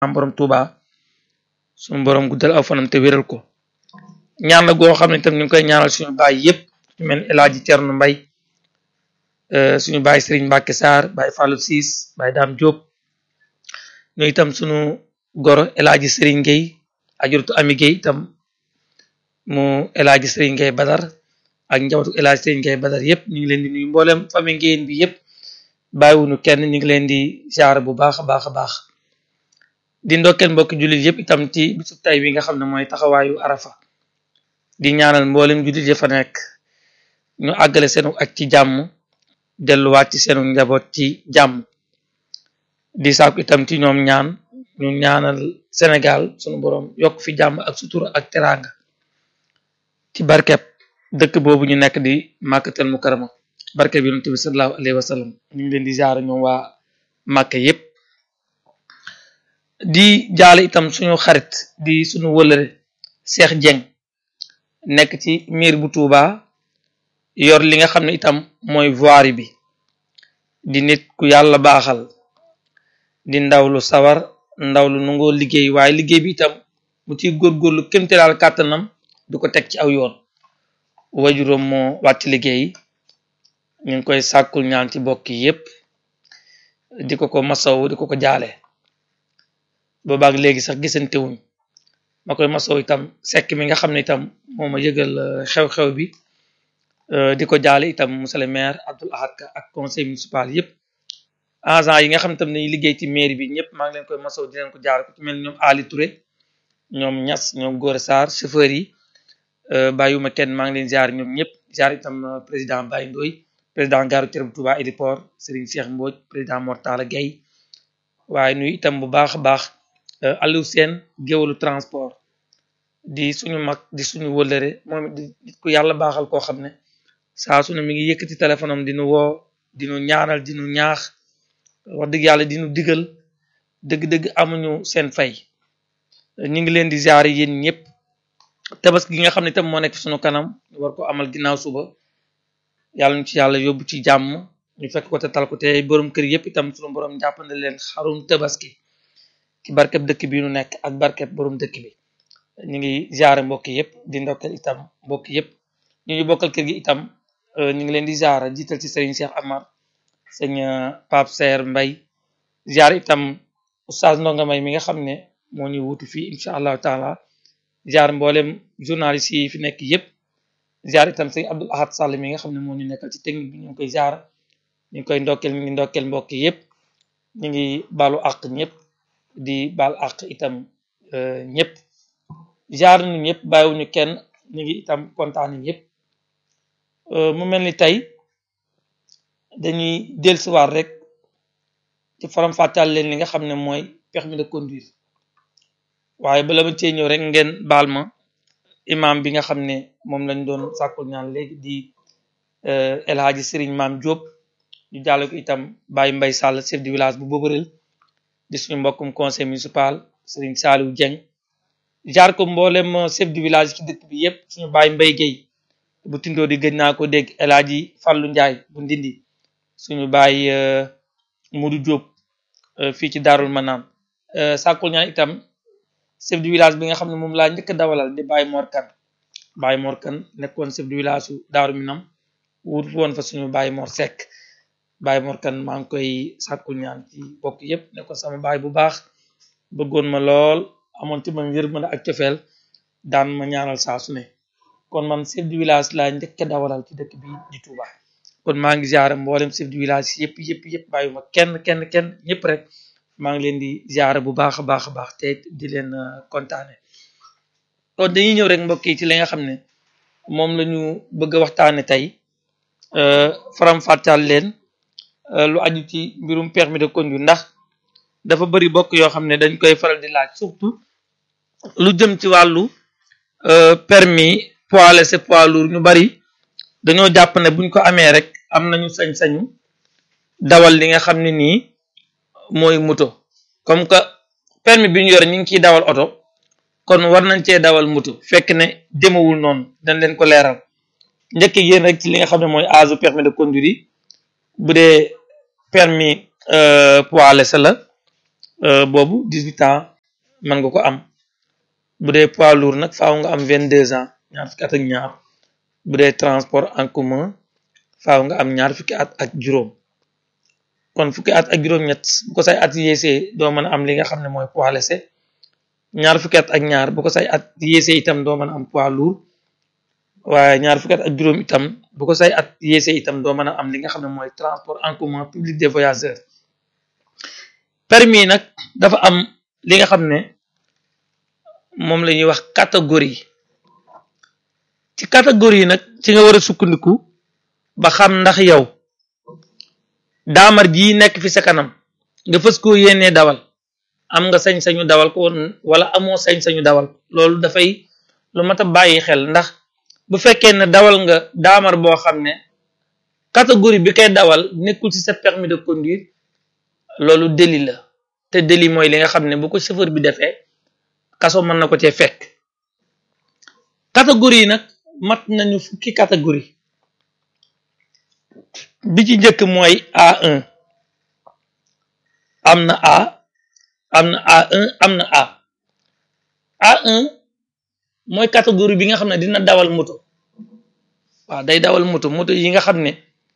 am borom Touba suñu borom guddal aw fanam te wéral ko ñaan la goo xam ne tam ñu ngi koy ñaanal suñu baay yëpp ñu mel El Hadji Thierno Mbaye suñu baay Serigne Mbacke Sarr baay Fallou Ciss baay Dame Diop ñu itam suñu goro El Hadji Serigne Gueye ajurtu Ami Gueye itam mu El Hadji Serigne Gueye Badar ak njabootu El Hadji Serigne Gueye Badar yëpp ñu ngi leen di nuyu mboolem famille Ngéyeen bi yëpp bàyyiwuñu kenn ñu ngi leen di ziar bu baax a baax a baax di ndokkeel mbokki jullit yëpp itam ci bisu tay bi nga xam ne mooy taxawaayu arafa di ñaanal mboolem jullit ya fa nekk ñu àggale seenu ak ci jàmm delluwaat ci seenu njaboot ci jàmm di sàkku itam ci ñoom ñaan ñu ñaanal Sénégal sunu borom yokk fi jàmm ak sutura ak teraanga ci barkeb dëkk boobu ñu nekk di màkkatal mukarama barkeb yonent bi sallallahu alayhi wa sallam ñu ngi leen di ziar ñoom waa màkka yépp di jaale itam suñu xarit di suñu wëlëre Cheikh Dieng nekk ci miir bu Touba yor li nga xam ne itam mooy voirie bi di nit ku yàlla baaxal di ndaw lu sawar ndaw lu nangoo liggéey waaye liggéey bi itam mu ciy góorgóorlu kémte daal kàttanam du ko teg ci aw yoon wajuróom moo wàcc liggéey ñu ngi koy sàkkul ñaan ci bokk yépp di ko ko masaw di ko ko jaale boobaak léegi sax gisantewuñ ma koy masaw itam sekk mi nga xam ne itam moo ma yëgal xew-xew bi di ko jaale itam monsieur le maire Abdoul Ahad Ka ak conseil municipal yépp agent yi nga xam ne itam dañuy liggéey ci mairie bi ñëpp maa ngi leen koy masaw di leen ko jaale ko ci mel ñoom Ali Touré ñoom Ñas ñoom Gora Sarr chauffeur yi bàyyiwuma kenn maa ngi leen ziar ñoom ñëpp ziar itam président Baye Ndoy président gare routière bu Touba Héliport Serigne Cheikh Mbodj président Mortala Gueye waaye nuyu itam bu baax a baax Aliou Sène géwalu transport di suñu mag di suñu wëllëre moom di nit ku yàlla baaxal koo xam ne saa su ne mi ngi yëkkati téléphone am dinu woo dinu ñaanal dinu ñaax wax dëgg yàlla dinu digal dëgg-dëgg amuñu seen fay ñu ngi leen di ziar yéen ñëpp tabaski gi nga xam ne itam moo nekk suñu kanam ñu war ko amal ginnaaw suba yàlla ñu ci yàlla yóbbu ci jàmm ñu fekk ko te tal ko te borom kër yëpp itam suñu borom jàppande leen xarum tabaski ci barkeb dëkk bi nu nekk ak barkeb borom dëkk bi ñu ngi ziare mbokk yëpp di ndokkeel itam mbokk yëpp ñu ñu bokkal kër gi itam ñu ngi leen di ziare jiital ci sëriñ Cheikh Amar sëñ Pape Seer Mbay ziare itam oustaz Ndonga Mbay mi nga xam ne moo ñu wutu fii incha allahu taala ziare mboolem journaliste yi fi nekk yëpp ziare itam sëñ Abdoul Ahad Sall mi nga xam ne moo ñu nekkal ci technique bi ñu ngi koy ziare ñu ngi koy ndokkeel ñu ngi ndokkeel mbokk yëpp ñu ngi baalu àq ñëpp di baal àq itam ñëpp jaar nu ñëpp bàyyiwuñu kenn ñu ngi itam kontaan ñëpp mu mel ni tey dañuy dellusiwaat rek ci faram fàttal leen li nga xam ne mooy permis de conduire waaye bala ma cee ñëw rek ngeen baal ma imam bi nga xam ne moom lañ doon sàkkul ñaan léegi di El Hadji Serigne Maam Diop ñu jàlle ko itam Baye Mbay Sall chef du village bu Boborel di suñu mbokkum conseil municipal Serigne Saliou Dieng jaar ko mboolem chef du village ci dëkk bi yépp suñu baay Mbay Gueye bu tindoo di gëj naa ko dégg El Hadji Fallou Ndiaye bu Ndindi suñu baay Modou Diop fii ci Daarul Manaan sàkkul ñaan itam chef du village bi nga xam ne moom laa njëkk a dawalal di Baye Mor Kan Baye Mor Kan nekkoon chef du village su Daaru Minam wut woon fa suñu Baye Mor Seck Baye Mor Kan maa ngi koy sàkkul ñaan ci bokk yépp nekkoon sama baay bu baax bëggoon ma lool amoon ci man yërmande ak cofeel daan ma ñaanal saa su ne kon man chef du village laa njëkk a dawalal ci dëkk bi di Touba kon maa ngi ziare mboolem chef du village yëpp yëpp yëpp bàyyuma kenn kenn kenn ñëpp rek maa ngi leen di ziare bu baax a baax a baax te di leen kontaane kon dañuy ñëw rek mbokk yi ci li nga xam ne moom la ñu bëgg a waxtaane tey faram fàttal leen lu aju ci mbirum permis de conduire ndax dafa bari bokk yoo xam ne dañ koy faral di laaj surtout lu jëm ci wàllu permis poids léger poids lourd ñu bari dañoo jàpp ne buñ ko amee rek am nañu sañ-sañu dawal li nga xam ne nii mooy moto comme que permis bi ñu yore ñu ngi ciy dawal oto kon war nañ cee dawal moto fekk ne demewul noonu dañ leen ko leeral njëkk yéen rek ci li nga xam ne mooy âge permis de conduire yi bu dee permis poids léger la boobu dix-huit ans mën nga ko am bu dee poids lourd nag faaw nga am vingt deux ans ñaar fukki at ak ñaar bu dee transport en commun faaw nga am ñaar fukki at ak juróom kon fukki at ak juróom-ñett bu ko say at yéesee doo mën a am li nga xam ne mooy poids léger ñaar fukki at ak ñaar bu ko say at yéesee itam doo mën a am poids lourd waaye ñaar fukki at ak juróom itam bu ko say at yéesee itam doo mën a am li nga xam ne mooy transport en commun public des voyageurs permis nag dafa am li nga xam ne moom la ñuy wax catégorie ci catégorie nag ci nga war a sukkandiku ba xam ndax yow daamar jii nekk fi sa kanam nga fës koo yéenee dawal am nga sañ-sañu dawal ko wala amoo sañ-sañu dawal loolu dafay lu mat a bàyyi xel ndax bu fekkee ne dawal nga daamar boo xam ne catégorie bi koy dawal nekkul ci sa permis de conduire loolu délit la te délit mooy li nga xam ne bu ko chauffeur bi defee kaso mën na ko cee fekk catégorie yi nag mat nañu fukki catégorie bi ci njëkk mooy A1 am na A am na A1 am na A A1 mooy catégorie bi nga xam ne dina dawal moto waaw day dawal moto moto yi nga xam ne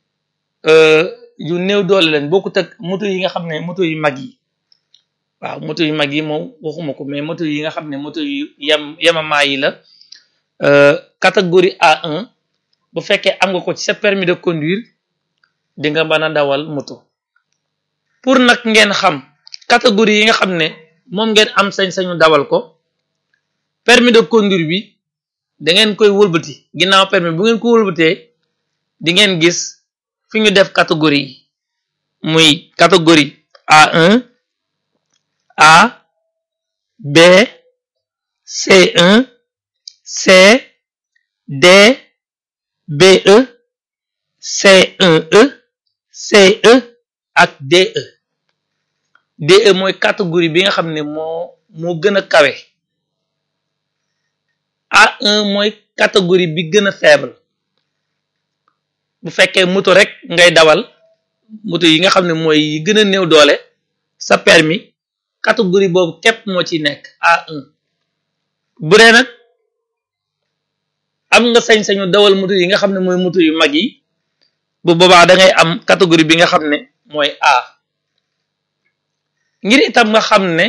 yu néew doole lañ bokkut ak moto yi nga xam ne moto yu mag yi waaw moto yu mag yi moom waxuma ko mais moto yi nga xam ne moto yu yem yemamaa yi la catégorie A1 bu fekkee am nga ko ci sa permis de conduire di nga mën a dawal moto pour nag ngeen xam catégorie yi nga xam ne moom ngeen am sañ-sañu dawal ko permis de conduire bi da ngeen koy wëlbati ginnaaw permis bu ngeen ko wëlbatee di ngeen gis fi ñu def catégorie yi muy catégorie A1 A B C1 C D BE C1E CE ak DE DE mooy catégorie bi nga xam ne moo moo gën a kawe A1 mooy catégorie bi gën a faible bu fekkee moto rek ngay dawal moto yi nga xam ne mooy yi gën a néew doole sa permis catégorie boobu képp moo ci nekk A1 bu dee nag am nga sañ-sañu dawal moto yi nga xam ne mooy moto yu mag yi bu boobaa da ngay am catégorie bi nga xam ne mooy A ngir itam nga xam ne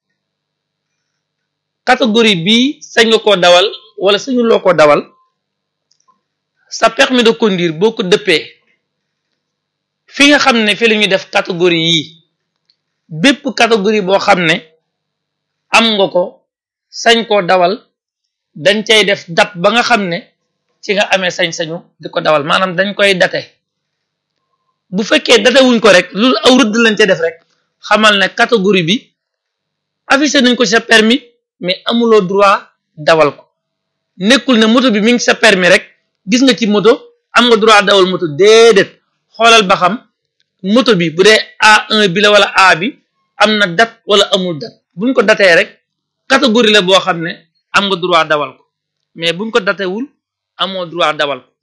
catégorie bii sañ nga koo dawal wala sañu loo ko dawal sa permis de conduire boo ko dëppee fi nga xam ne fi la ñuy def catégorie yii bépp catégorie boo xam ne am nga ko sañ koo dawal dañ cay def date ba nga xam ne ci nga amee sañ-sañu di ko dawal maanaam dañ koy date bu fekkee date wuñ ko rek lu aw rëdd lañ ca def rek xamal ne catégorie bi affiché nañ ko ci sa permis mais amuloo droit dawal ko nekkul ne moto bi mi ngi sa permis rek gis nga ci moto am nga droit dawal moto déedéet xoolal ba xam moto bi bu dee A1 bi la wala A bi am na date wala amul date buñ ko datee rek catégorie la boo xam ne am nga droit dawal ko mais buñ ko datewul amoo droit dawal ko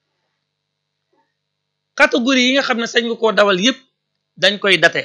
catégorie yi nga xam ne sañ nga koo dawal yépp dañ koy date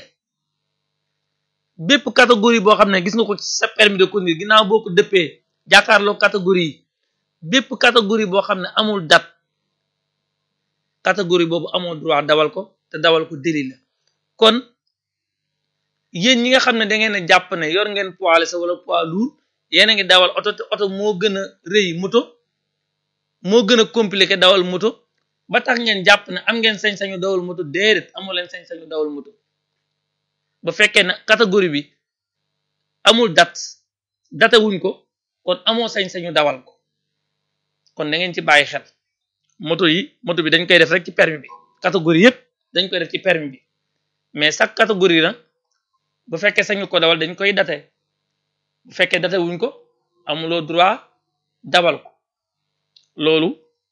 bépp catégorie boo xam ne gis nga ko ci sa permis de conduire ginnaaw boo ko dëppee jàkkaarloo catégorie yi bépp catégorie boo xam ne amul date catégorie boobu amoo droit dawal ko te dawal ko délit la kon yéen ñi nga xam ne da ngeen a jàpp ne yor ngeen poids léger wala poids lourd yéen a ngi dawal oto te oto moo gën a rëy moto moo gën a compliqué dawal moto ba tax ngeen jàpp ne am ngeen sañ-sañu dawal moto déedéet amoo leen sañ-sañu dawal moto ba fekkee ne catégorie bi amul date date wuñ ko kon amoo sañ-sañu dawal ko kon da ngeen ci bàyyi xel moto yi moto bi dañ koy def rek ci permis bi catégorie yépp dañ koy def ci permis bi mais chaque catégorie nag bu fekkee sañu ko dawal dañ koy date bu fekkee date wuñ ko amuloo droit dawal ko loolu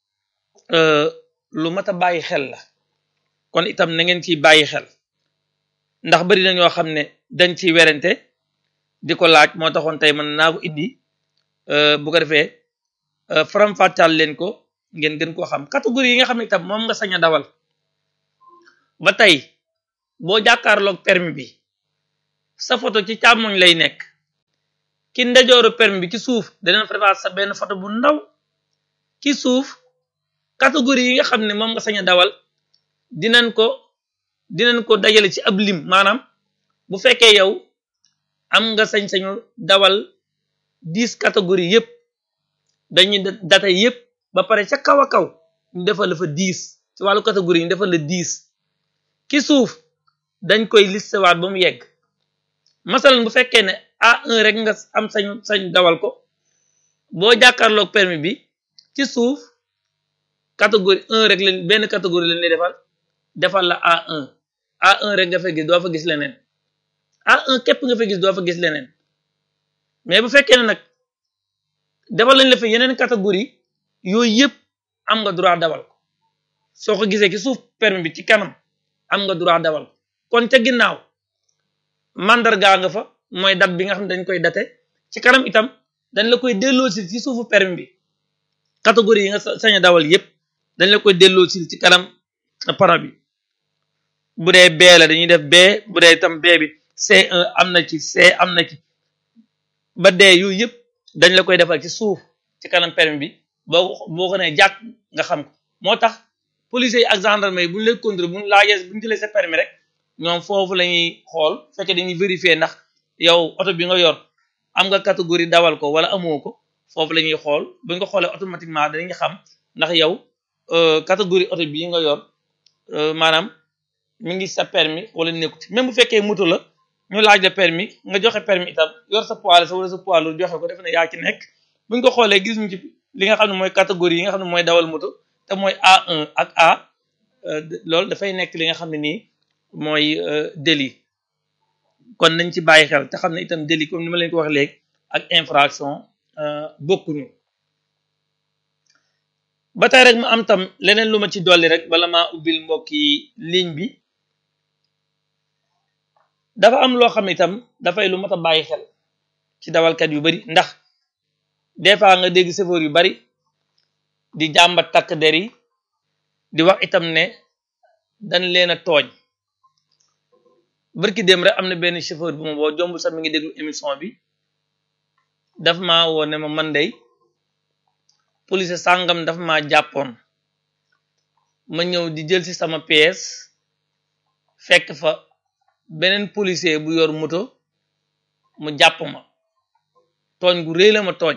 lu mat a bàyyi xel la kon itam na ngeen ciy bàyyi xel ndax bari na ñoo xam ne dañ ciy werante di ko laaj moo taxoon tey mën naa ko indi bu ko defee faram-fàccal leen ko ngeen gën koo xam catégorie yi nga xam ne itam moom nga sañ a dawal ba tey boo jàkkaarloog permis bi sa photo ci càmmoñ lay nekk ki ndejooru permis bi ci suuf danañ fa defaat sa benn photo bu ndaw ci suuf catégorie yi nga xam ne moom nga sañ a dawal dinañ ko dinañ ko dajale ci ab lim maanaam bu fekkee yow am nga sañ-sañu dawal dix catégorie yépp dañuy data yépp ba pare ca kaw a kaw ñu defal la fa dix ci wàllu catégorie yi ñu defal la dix ki suuf dañ koy listewaat ba mu yegg masalan bu fekkee ne A1 rek nga am sañ sañ dawal ko boo jàkkaarloog permis bi ci suuf catégorie 1 rek leen benn catégorie leen lay defal defal la A1 A1 rek nga fa gis doo fa gis leneen A1 képp nga fa gis doo fa gis leneen mais bu fekkee ne nag defal lañ la fa yeneen catégorie yooyu yëpp am nga droit dawal ko soo ko gisee ci suuf permis bi ci kanam am nga droit dawal ko kon ca ginnaaw mandargaa nga fa mooy date bi nga xam ne dañ koy date ci kanam itam dañ la koy delloosi ci suufu permis bi catégorie yi nga sañ a dawal yépp dañ la koy delloosi ci kanam para bi bu dee B la dañuy def B bu dee itam B bi C1 am na ci C am na ci ba D yooyu yëpp dañ la koy defal ci suuf ci kanam permis bi boo boo ko nee jàkk nga xam ko moo tax policiers yi ak gendarme yi bu ñu lay contrôler bu ñu laajee bu ñu jëlee sa permis rek ñoom foofu la ñuy xool fekkee dañuy vérifier ndax yow oto bi nga yor am nga catégorie dawal ko wala amoo ko foofu la ñuy xool bu ñu ko xoolee automatiquement dañuy xam ndax yow catégorie oto bii nga yor maanaam mi ngi sa permis wala nekkut même bu fekkee moto la ñu laaj la permis nga joxe permis itam yor sa poids sa wala sa poids lourd joxe ko defe ne yaa ci nekk bu ñu ko xoolee gis ñu ci li nga xam ne mooy catégorie yi nga xam ne mooy dawal moto te mooy A1 ak A loolu dafay nekk li nga xam ne nii mooy délit kon nañ ci bàyyi xel te xam ne itam délit comme ni ma leen ko wax léegi ak infraction bokkuñu ba tey rek ma am tam leneen lu ma ci dolli rek bala maa ubbil mbokki ligne bi dafa am loo xam itam dafay lu mat a bàyyi xel ci dawalkat yu bari ndax des fois nga dégg chauffeur yu bari di jàmbat takk der yi di wax itam ne dañ leen a tooñ barki dem rek am na benn chauffeur bu ma boo jombul sax mi ngi déglu émission bi daf maa woo ne ma man day police sàngam dafa maa jàppoon ma ñëw di jël ci sama pièce fekk fa beneen policier bu yor moto mu jàpp ma tooñ gu réy la ma tooñ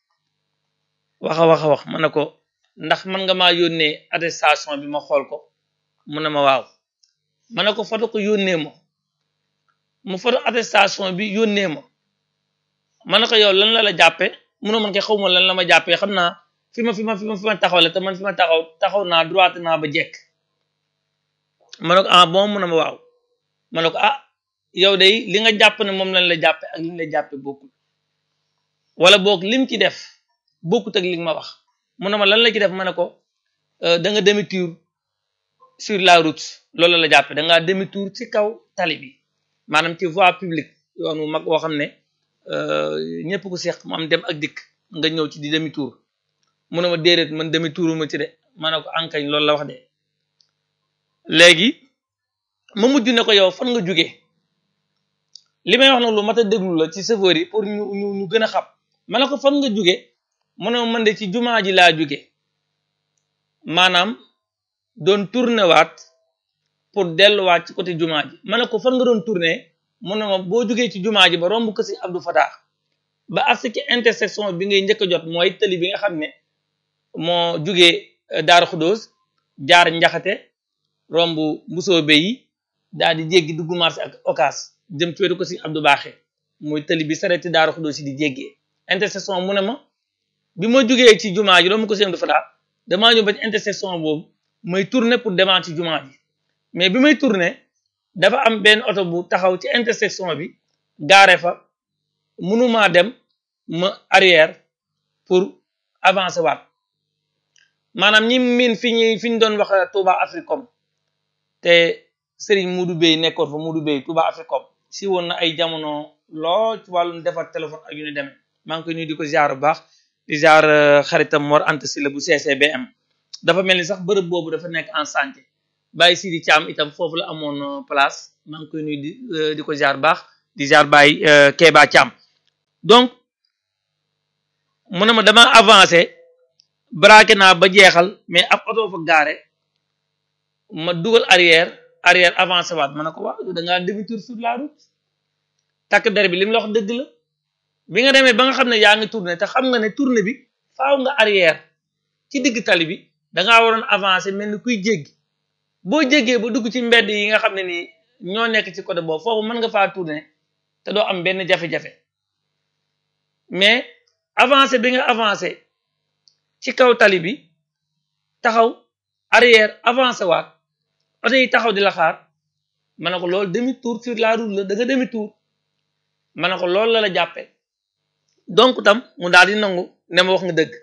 waxa waxa wax ma ne ko ndax man nga maa yónnee attestation bi ma xool ko mu ne ma waaw ma ne ko foto ko yónnee ma mu foto attestation bi yónnee ma ma ne ko yow lan la la jàppe mu ne man kay xaw ma lan la ma jàppee xam naa fi ma fi ma fi ma fi ma taxaw la te man fi ma taxaw taxaw naa droite naa ba jekk ma ne ko ah bon mu ne ma waaw ma ne ko ah yow day li nga jàpp ne moom lañ la jàppe ak li ñu la jàppe bokkul wala boog lim ci def bokkut ak li nga ma wax mu ne ma lan la ci def ma ne ko da nga demi tour sur la route loolu la jàppe da ngaa demi tour ci kaw tali bi maanaam ci voie publique yoon wu mag woo xam ne ñëpp ko seex mu am dem ak dikk nga ñëw ci di demi tour mu ne ma déedéet man demi tour ma ci de ma ne ko ankañ loolu la wax de léegi ma mujj ne ko yow fan nga jóge li may wax nag lu mat a déglu la ci chauffeur yi pour ñu ñu ñu gën a xam ma ne ko fan nga jóge mu ne ma man de ci jumaa ji laa jóge maanaam doon tourné waat pour delluwaat ci côté jumaa ji ma ne ko fan nga doon tourné mu ne ma boo jógee ci jumaa ji ba romb ko si Abdou Fatah ba agsi ci intersection bi ngay njëkk a jot mooy tëli bi nga xam ne moo jógee Daaru Xudóos jaar njaxate romb mbusoobe yi daal di jéggi dugg marché ak okas jëm ci wetu ko si Abdou Baaxe muy tëli bi sareti Daaru Xudóos yi di jéggee intersection mu ne ma bi ma jógee ci jumaa ji romb ko si Abdou Fatah damaa ñëw ba ci intersection boobu may tourner pour demaat ci jumaa ji mais bi may tourner dafa am benn oto bu taxaw ci intersection bi gaare fa mënumaa dem ma arrière pour avancer waat maanaam ñi miin fi ñuy fi ñu doon wax Touba Africom te Serigne Modou Bey nekkoon fa Modou Bey Touba Africom si woon na ay jamono lool ci wàllum defar téléphone ak yu ni demee maa ngi koy nuyu di ko ziar bu baax di ziar xaritam Mor Anta Sylla bu CCBM dafa mel ni sax bërëb boobu dafa nekk en santé Baye Sidi Thiam itam foofu la amoon place maa ngi koy nuyu di di ko ziar baax di ziar Baye Kéba Thiam donc mu ne ma dama avancé braqué naa ba jeexal mais ab oto fa gaare ma dugal arrière arrière avancé waat ma ne ko waaw da ngaa demi tour sur la route takk der bi li mu la wax dëgg la bi nga demee ba nga xam ne yaa ngi tourné te xam nga ne tourné bi faaw nga arrière ci digg tali bi da ngaa waroon avancé mel ni kuy jéggi boo jéggee ba dugg ci mbedd yi nga xam ne nii ñoo nekk ci côté boobu foofu mën nga faa tourné te doo am benn jafe-jafe mais avancé bi nga avancé ci kaw tali bi taxaw arrière avancé waat oto yi taxaw di la xaar ma ne ko loolu demi tour sur la route la da nga demi tour ma ne ko loolu la la jàppee donc tam mu daal di nangu ne ma wax nga dëgg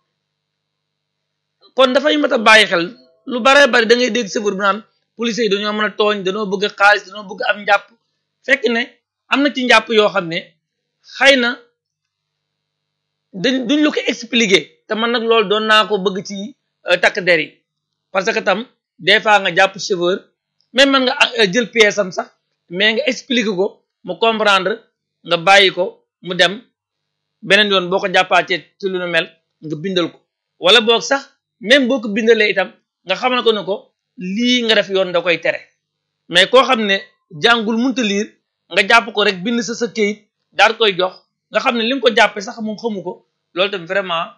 kon dafay mat a bàyyi xel lu baree bari da ngay dégg sëfër bi naan police yi dañoo mën a tooñ dañoo bëgg xaalis dañoo bëgg am njàpp fekk ne am na ci njàpp yoo xam ne xëy na dañ duñ la ko expliquer te man nag loolu doon naa ko bëgg ci takk der yi parce que tam des fois nga jàpp chauffeur même man nga jël pièce am sax mais nga expliquer ko mu comprendre nga bàyyi ko mu dem beneen yoon boo ko jàppaatee ci lu nu mel nga bindal ko wala boog sax même boo ko bindalee itam nga xamal ko ne ko lii nga def yoon da koy tere mais koo xam ne jàngul munta liir nga jàpp ko rek bind sa sa këyit daal koy jox nga xam ne li nga ko jàppee sax moom xamu ko loolu tam vraiment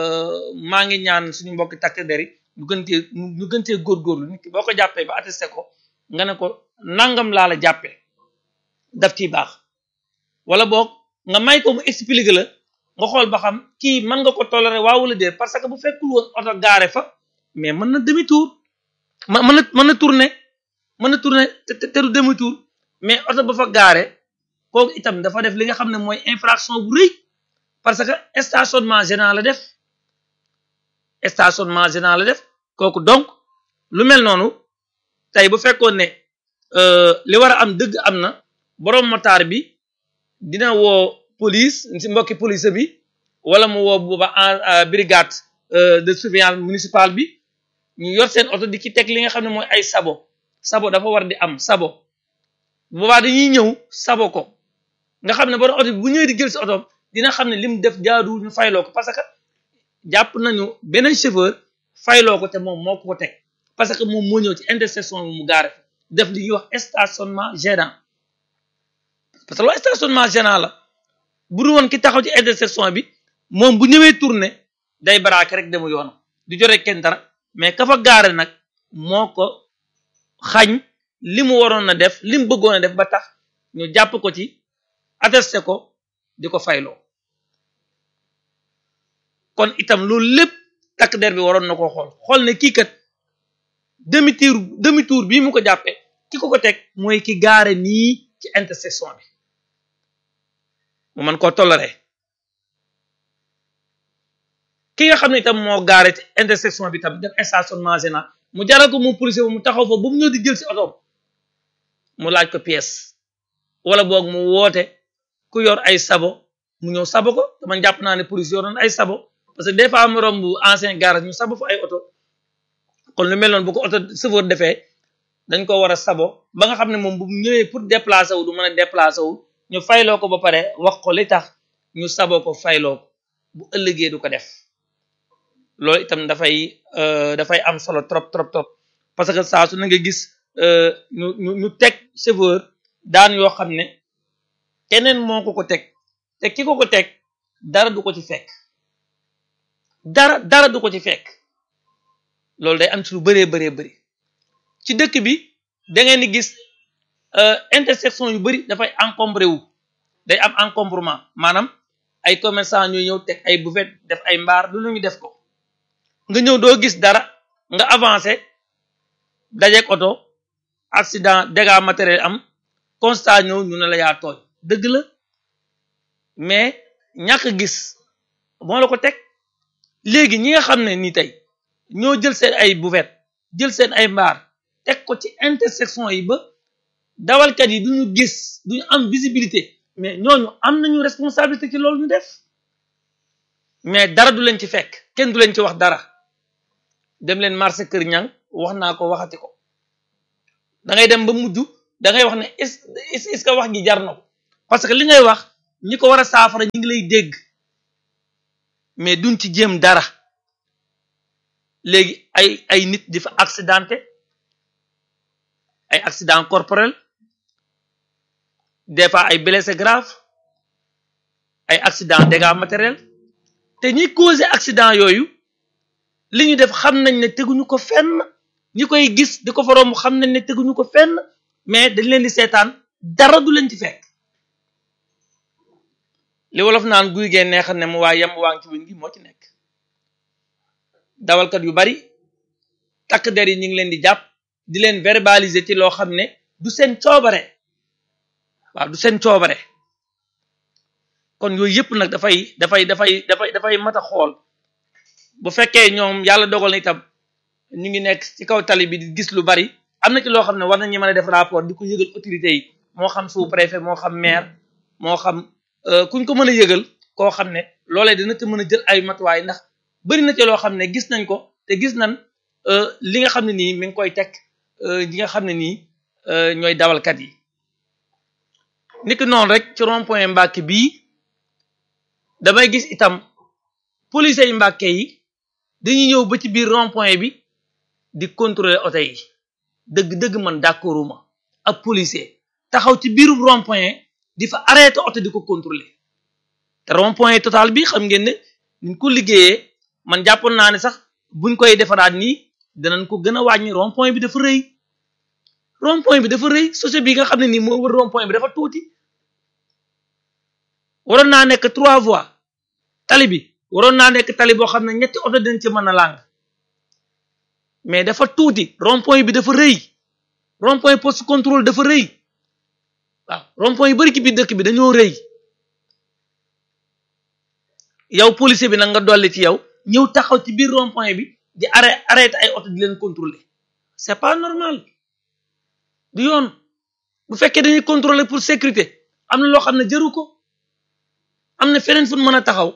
maa ngi ñaan suñu mbokki takk der yi ñu gën cee ñu gën cee góorgóorlu nit ki boo ko jàppee ba attesté ko nga ne ko nangam laa la jàppee daf ciy baax wala boog nga may ko mu expliquer la nga xool ba xam kii mën nga ko toléré waaw wala déet parce que bu fekkul woon oto gaare fa mais mën na demi tour ma mën na mën na tourner mën na tourner te te du demi tour mais oto ba fa gaare kooku itam dafa def li nga xam ne mooy infraction bu rëy parce que stationnement gênant la def stationnement gênant la def kooku donc lu mel noonu tey bu fekkoon ne li war a am dëgg am na borom motaar bi dina woo police si mbokki police bi wala mu woo booba en brigade de surveillance municipale bi ñu yor seen oto di ci teg li nga xam ne mooy ay sabo sabo dafa war di am sabo boobaa dañuy ñëw sabo ko nga xam ne borom oto bi bu ñëwee di jël si oto dina xam ne lim def jaadu ñu fayloo ko parce que jàpp nañu beneen chauffeur fayloo ko te moom moo ko teg parce que moom moo ñëw ci intersection bi mu gaare def li ñuy wax stationnement gênant parce que loolu stationnement gênant la bu dul woon ki taxaw ci intersection bi moom bu ñëwee tourné day baraake rek demu yoonam du jore kenn dara mais ka fa gaare nag moo ko xañ li mu waroon na def li mu bëggoon a def ba tax ñu jàpp ko ci attesté ko di ko fayloo kon itam loolu lépp takk der bi waroon na koo xool xool ne kii kat demi tour demi tour bii mu ko jàppee ki ko ko teg mooy ki gaare nii ci intersection bi mu mën koo toléré ki nga xam ne itam moo gaare ci intersection bi tam def stationnement gênant mu jaral ko moom policier mu taxaw fa ba mu ñëw di jël si otoom mu laaj ko pièce wala boog mu woote ku yor ay sabo mu ñëw sabo ko te man jàpp naa ne police yoroon ay sabo parce que des fois mu romb ancien garage ñu sabo fa ay oto kon lu mel noonu bu ko oto chauffeur defee dañ ko war a sabo ba nga xam ne moom bu ñëwee pour déplacer wu du mën a déplacer wu ñu fayloo ko ba pare wax ko li tax ñu sabo ko fayloo ko bu ëllëgee du ko def loolu itam dafay dafay am solo trop trop trop parce que saa su na nga gis ñu ñu ñu teg chauffeur daan yoo xam ne keneen moo ko ko teg te ki ko ko teg dara du ko ci fekk dara dara du ko ci fekk loolu day am ci lu bëree bëree bëri ci dëkk bi da ngeen di gis intersection yu bëri dafay encombré wu day am encombrement maanaam ay commerçant ñooy ñëw teg ay buvette def ay mbaar lu ñu def ko nga ñëw doo gis dara nga avancé dajeeg oto accident dégâts matériel am constat ñëw ñu ne la yaa tooñ dëgg la mais ñàkk gis moo la ko teg léegi ñi nga xam ne ni tey ñoo jël seen ay buvette jël seen ay mbaar teg ko ci intersection yi ba dawalkat yi duñu gis duñu am visibilité mais ñooñu am nañu responsabilité ci loolu ñu def mais dara du leen ci fekk kenn du leen ci wax dara dem leen marché kër ñang wax naa ko waxati ko da ngay dem ba mujj da ngay wax ne est est-ce que wax gi jar na ko parce que li ngay wax ñi ko war a saafara ñi ngi lay dégg mais duñ ci jéem dara léegi ay ay nit di fa accidenté ay accident corporel des fois ay blessé grave ay accident dégâts matériels te ñi causé accident yooyu li ñu def xam nañ ne teguñu ko fenn ñi koy gis di ko fa romb xam nañ ne teguñu ko fenn mais dañ leen di seetaan dara du leen ci fekk li wolof naan guy gee neexal ne mu waa yem waa ngi ci wén gi moo ci nekk dawalkat yu bari takk der yi ñu ngi leen di jàpp di leen verbaliser ci loo xam ne du seen coobare waaw du seen coobare kon yooyu yëpp nag dafay dafay dafay dafay dafay mat a xool bu fekkee ñoom yàlla dogal na itam ñu ngi nekk ci kaw tali bi di gis lu bari am na ci loo xam ne war nañu mën a def rapport di ko yëgal autorités yi moo xam sous préfet moo xam maire moo xam kuñ ko mën a yëgal koo xam ne loolee dina ci mën a jël ay matuwaay ndax bari na ci loo xam ne gis nañ ko te gis nañ li nga xam ne nii mi ngi koy teg ñi nga xam ne nii ñooy dawalkat yi niki noonu rek ci rond point Mbàkke bii damay gis itam police yi Mbàkke yi dañuy ñëw ba ci biir rond point bi di contrôler oto yi dëgg-dëgg man d'accorduma ak policier taxaw ci biiru rond point di fa arrêté oto di ko contrôler te rond point total bi xam ngeen ne niñ ko liggéeyee man jàppoon naa ne sax buñ koy defaraat nii danañ ko gën a wàññi rond point bi dafa rëy rond point bi dafa rëy société bi nga xam ne nii moo wër rond point bi dafa tuuti waroon naa nekk trois voies tali bi waroon naa nekk tali boo xam ne ñetti oto dañ ci mën a làng mais dafa tuuti rond point bi dafa rëy rond point poste contrôle dafa rëy waaw rond point yu bari ci biir dëkk bi dañoo rëy yow policier bi nag nga dolli ci yow ñëw taxaw ci biir rond point bi di arrêté arrêté ay oto di leen contrôler c'est pas normal du yoon bu fekkee dañuy contrôler pour sécurité am na loo xam ne jëru ko am na feneen fu mën a taxaw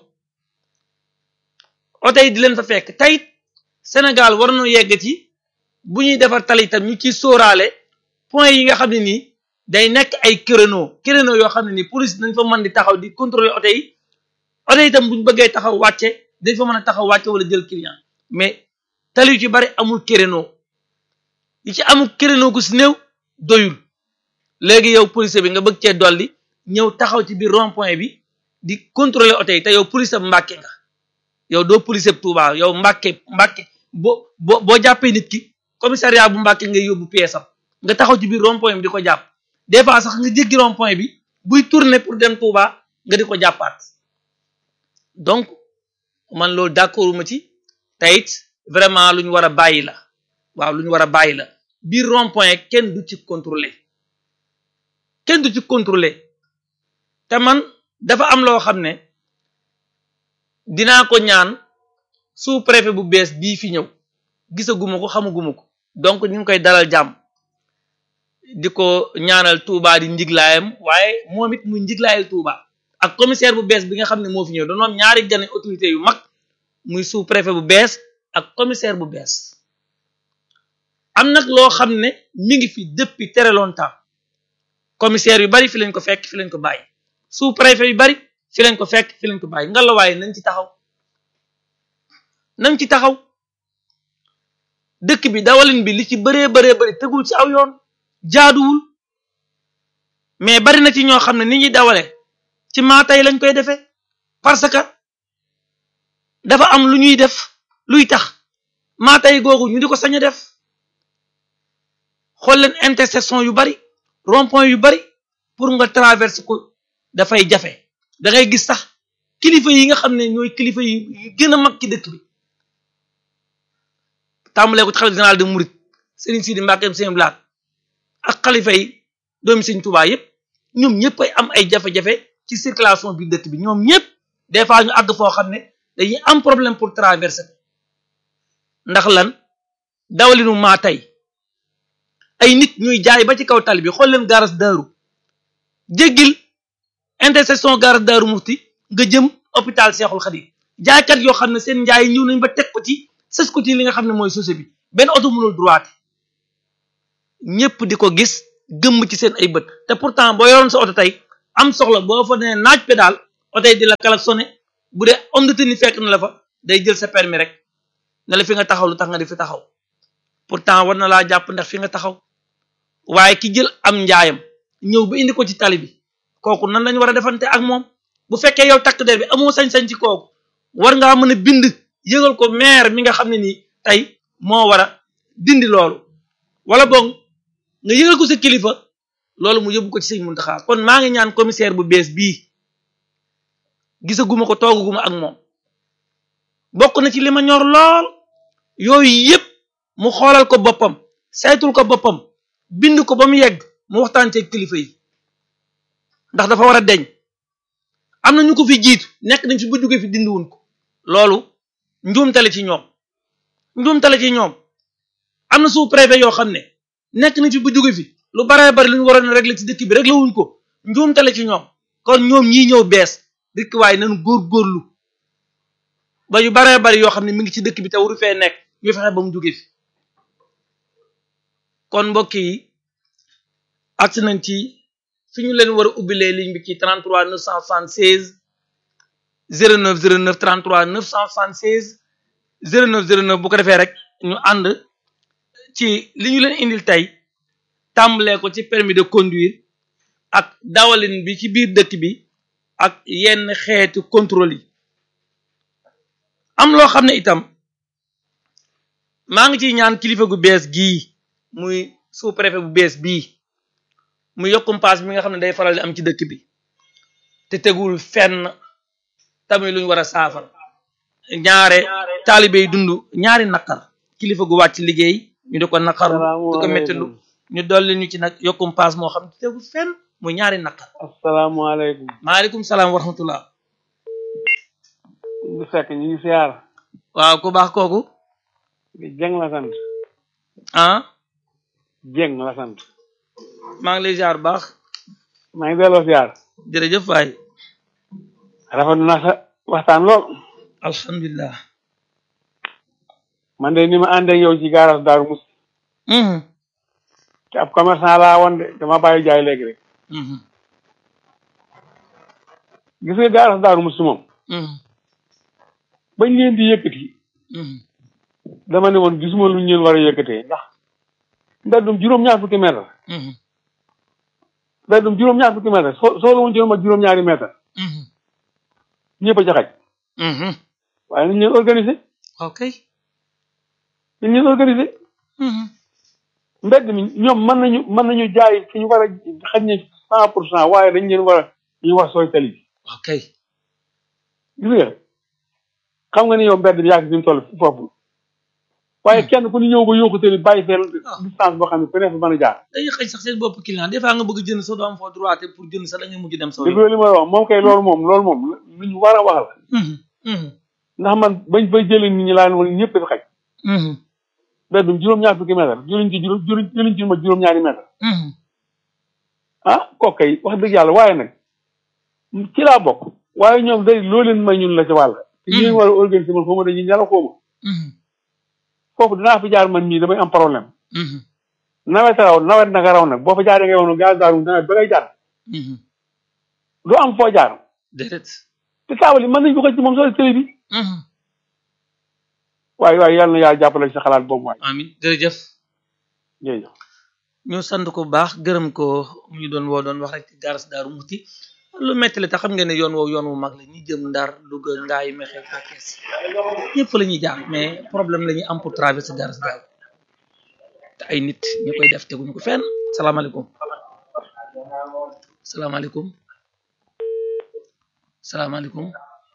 oto yi di leen fa fekk tayit Sénégal war na yegg ci bu ñuy defar tali itam ñu ciy sóoraale point yi nga xam ne nii day nekk ay créneau créneau yoo xam ne nii police dañ fa mën di taxaw di contrôler oto yi oto yi itam bu ñu bëggee taxaw wàcce dañ fa mën a taxaw wàcce wala jël client mais tali yu ci bari amul créneau yi ci amul créneau gu si néew doyul léegi yow policier bi nga bëgg cee dolli ñëw taxaw ci biir rond point bi di contrôler oto yi te yow police ab Mbàkke nga yow doo policier bu Tuubaa yow Mbàkke Mbàkke boo boo boo jàppee nit ki commissariat bu Mbàkke ngay yóbbu pièce am nga taxaw ci biir rond point bi di ko jàpp des fois sax nga jéggi rond point bi buy tourner pour dem Touba nga di ko jàppaat donc man loolu d'accorduma ci te it vraiment lu ñu war a bàyyi la waaw lu ñu war a bàyyi la biir rond point kenn du ci contrôler kenn du ci contrôler te man dafa am loo xam ne dinaa ko ñaan sous préfet bu bees bii fi ñëw gisaguma ko xamaguma ko donc ñu ngi koy dalal jàmm di ko ñaanal Touba di njiglaayam waaye moom it muy njiglaayal Touba ak commissaire bu bees bi nga xam ne moo fi ñëw dañoo am ñaari gane autorité yu mag muy sous préfet bu bees ak commissaire bu bees am nag loo xam ne mi ngi fi depuis très longtemps commissaire yu bari fi lañ ko fekk fi lañ ko bàyyi sous préfet yu bari fi lañ ko fekk fi lañ ko bàyyi nga la waaye nañ ci taxaw nañ ci taxaw dëkk bi dawalin bi li ci bëree bëree bëri tegul ci aw yoon jaaduwul mais bari na ci ñoo xam ne ni ñuy dawale ci maatay lañ koy defee parce que dafa am lu ñuy def luy tax maatay googu ñu di ko sañ a def xool leen intersection yu bari rond point yu bari pour nga traverse ko dafay jafe da ngay gis sax kilifa yi nga xam ne ñooy kilifa yi gën a mag ci dëkk bi tàmbalee ko ci xalifa général de Mouride Serigne Sidi Mbacke Sëñ Blaat ak xalifa yi doomi Sëñ Touba yépp ñoom ñëpp ay am ay jafe-jafe ci circulation bi dëkk bi ñoom ñëpp des fois ñu àgg foo xam ne dañuy am problème pour traverser ndax lan dawalinu maa tey ay nit ñuy jaay ba ci kaw tali bi xool leen garas daaru jéggil intersection garas daaru mufti nga jëm hôpital Seexul Xadim jaaykat yoo xam ne seen njaay ñëw nañ ba teg ko ci sës ko ci li nga xam ne mooy société bi benn oto mënul droite ñëpp di ko gis gëmm ci seen ay bët te pourtant boo yoroon sa oto tey am soxla boo fa nee naaj pédal oto yi di la klaxonné bu dee homme de tenue fekk na la fa day jël sa permis rek ne la fi nga taxaw lu tax nga di fi taxaw pourtant war na laa jàpp ndax fi nga taxaw waaye ki jël am njaayam ñëw ba indi ko ci tali bi kooku nan lañu war a defante ak moom bu fekkee yow takk der bi amoo sañ-sañ ci kooku war ngaa mën a bind yëgal ko maire mi nga xam ne nii tey moo war a dindi loolu wala boog nga yëgal ko sa kilifa loolu mu yóbbu ko ci sëñ Muntaxa kon maa ngi ñaan commissaire bu bees bii gisaguma ko toogaguma ak moom bokk na ci li ma ñor lool yooyu yépp mu xoolal ko boppam saytul ko boppam bind ko ba mu yegg mu waxtaan ci kilifa yi ndax dafa war a deñ am na ñu ko fi jiitu nekk nañ fi ba jóge fi dindiwun ko loolu njuumtale ci ñoom njuumtale ci ñoom am na sous préfet yoo xam ne nekk nañ fi ba jóge fi lu baree bari lu ñu waroon a régler ci dëkk bi régler wuñ ko njuumtale ci ñoom kon ñoom ñii ñëw bees dëkk waaye nañ góor-góorlu ba yu baree bari yoo xam ne mi ngi ci dëkk bi te waru fee nekk ñu fexe ba mu jóge fi kon mbokk yi agsi nañ ci fi ñu leen war a ubbilee ligne bi ci 33 976 09 09 33 976 09 09 bu ko defee rek ñu ànd ci li ñu leen indil tey tàmbalee ko ci permis de conduire ak dawalin bi ci biir dëkk bi ak yenn xeetu contrôle yi am loo xam ne itam maa ngi ciy ñaan kilifa gu bees gii muy sous préfet bu bees bii mu yokkum paas bi nga xam ne day faral di am ci dëkk bi te tegul fenn tamit luñ war a saafara ñaare taalibe yi dund ñaari naqar kilifa gu wàcc liggéey ñu di ko naqaru di ko méttilu ñu dolli ñu ci nag yokkum paas moo xam ne tegul fenn muy ñaari naqar asalaamaaleykum maaleykum salaam wa rahmatullah bu fekk ñu ngi siyaar waaw ku baax kooku jeng la sant ah jeng la sant maa ngi lay ziar baax maa ngi delloo siyaar jërëjëf waay rafetlu naa sa waxtaan lool alhamdulilah man de ni ma ànd ak yow ci gaaras daaru mus mhm te ab commerçant laa woon de dama bàyyi jaay léegi rek mhm gis nga gaaras daaru mus moom mhm bañ leen di yëkkati mhm dama ne woon gisuma lu ñu leen war a yëkkatee ndax mbeddum juróom-ñaar fukki mètre mhm mbeddum juróom-ñaar fukki mètre soo soo la woon ci ma juróom-ñaari mètre mhm ñëpp a jaxaj mhm waaye nañ leen organiser ok nañ leen organiser mhm mbedd mi ñoom mën nañu mën nañu jaay fi ñu war a xañ ne cent pour cent waaye dañ leen war a ñu wax sooy tali bi ok gis nga xam nga ni yow mbedd bi yàgg fi mu toll foofu waaye kenn ku ñu ñëw ba yóoku tali bàyyi fee distance boo xam ne ku ne fa mën a jaar dañuy xëy sax seen bopp client des fois nga bëgg jënd sa doo am foo droit te pour jënd sax da ngay mujj dem sa dégg nga li ma la wax moom kay loolu moom loolu moom lu ñu war a wax la mhm mhm ndax man bañ fay jëlee nit ñi laa leen woon ñëpp dafa xaj mhm mbedd bi juróom-ñaar fukki mètre jëluñ ci juróom jëluñ jëluñ ci ma juróom-ñaari mètre mhm ah kooku kay wax dëgg yàlla waaye nag ci laa bokk waaye ñoom day loo leen may ñun la ci wàll te ñu leen war a organiser man xaw ma dañuy ñala xaw ma mhm foofu dinaa fi jaar man mii damay am problème mhm nawet raw nawet naka raw nag boo fa jaaree ngay woon gaz daaru nawet ba ngay jaar mhm doo am foo jaar déedéet te taabal yi mën nañ ko xëcc moom soo télé bi mhm waaye waaye yàlla na yàlla jàppale ci xalaat boobu waay amin jërëjëf jërëjëf ñu sant ko bu baax gërëm ko mu ñu doon woo doon wax rek ci garas daaru muti lu metti la te xam ngeen ne yoon woowu yoon wu mag la ñi jëm ndar Louga ngaay mexe fekkees ñëpp la ñuy jaar mais problème la ñuy am pour traverser garas daaru te ay nit ñu koy def teguñu ko fenn salaamaaleykum salaamaaleykum salaamaaleykum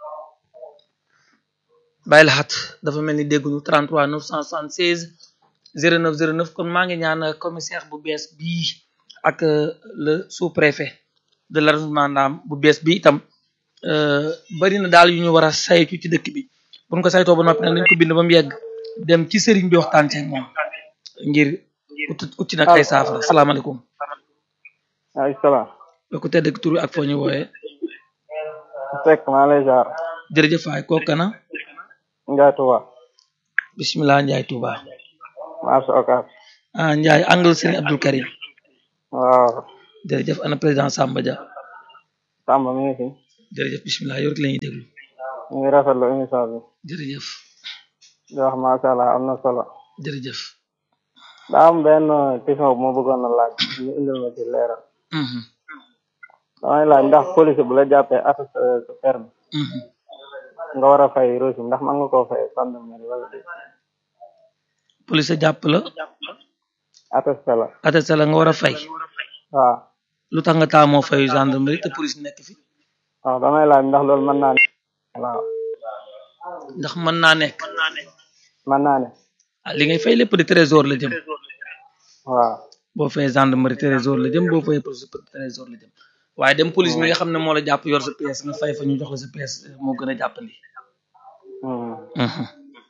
bàyyi la xat dafa mel ni dégguñu 33 976 09 09 kon maa ngi ñaan commissaire bu bees bii ak le sous-préfet de l'arrondissement Ndam bu bees bi itam bari na daal yu ñu war a saytu ci dëkk bi bu ñu ko saytoo ba noppi nag nañ ko bind ba mu yegg dem ci sëriñ bi waxtaan ceeg moom ngir ut ut ci nag ay saafara salaamaaleykum ay salaam ku tedd ak tur bi ak foo ñu wooyee fekk maa lay jaar jërëjëf waay kooku kana Ndiaye Touba bismillah Ndiaye Touba maa sa okaas ah Ndiaye angle Serigne Abdul Karim waaw jërëjëf ana président Samba Dia Samba mi ngi fi jërëjëf bismillah yow rek la ñuy déglu ñu ngi rafetlu émission bi jërëjëf di wax macha allah am na solo jërëjëf daa am benn question bu ma bëggoon a laaj ñu indil ma ci leeral Mhm, damay laaj ndax police bu la jàppee attesté sa permis mhm. nga war a fay reçu ndax mën nga koo fay gendarmerie wala déet police jàpp la attesté la attesté la nga war a fay waaw lu tax nga taamoo fayu gendarmerie te police nekk fi waaw damay laaj ndax loolu mën naa ne waaw ndax mën naa nekk mën naa ne ah li ngay fay lépp di trésor la jëm waaw boo fayee gendarmerie trésor la jëm boo fayee police trésor la jëm waaye dem police mi nga xam ne moo la jàpp yor sa pièce nga fay fa ñu jox la sa pièce moo gën a jàppandi Hmm. Mhm.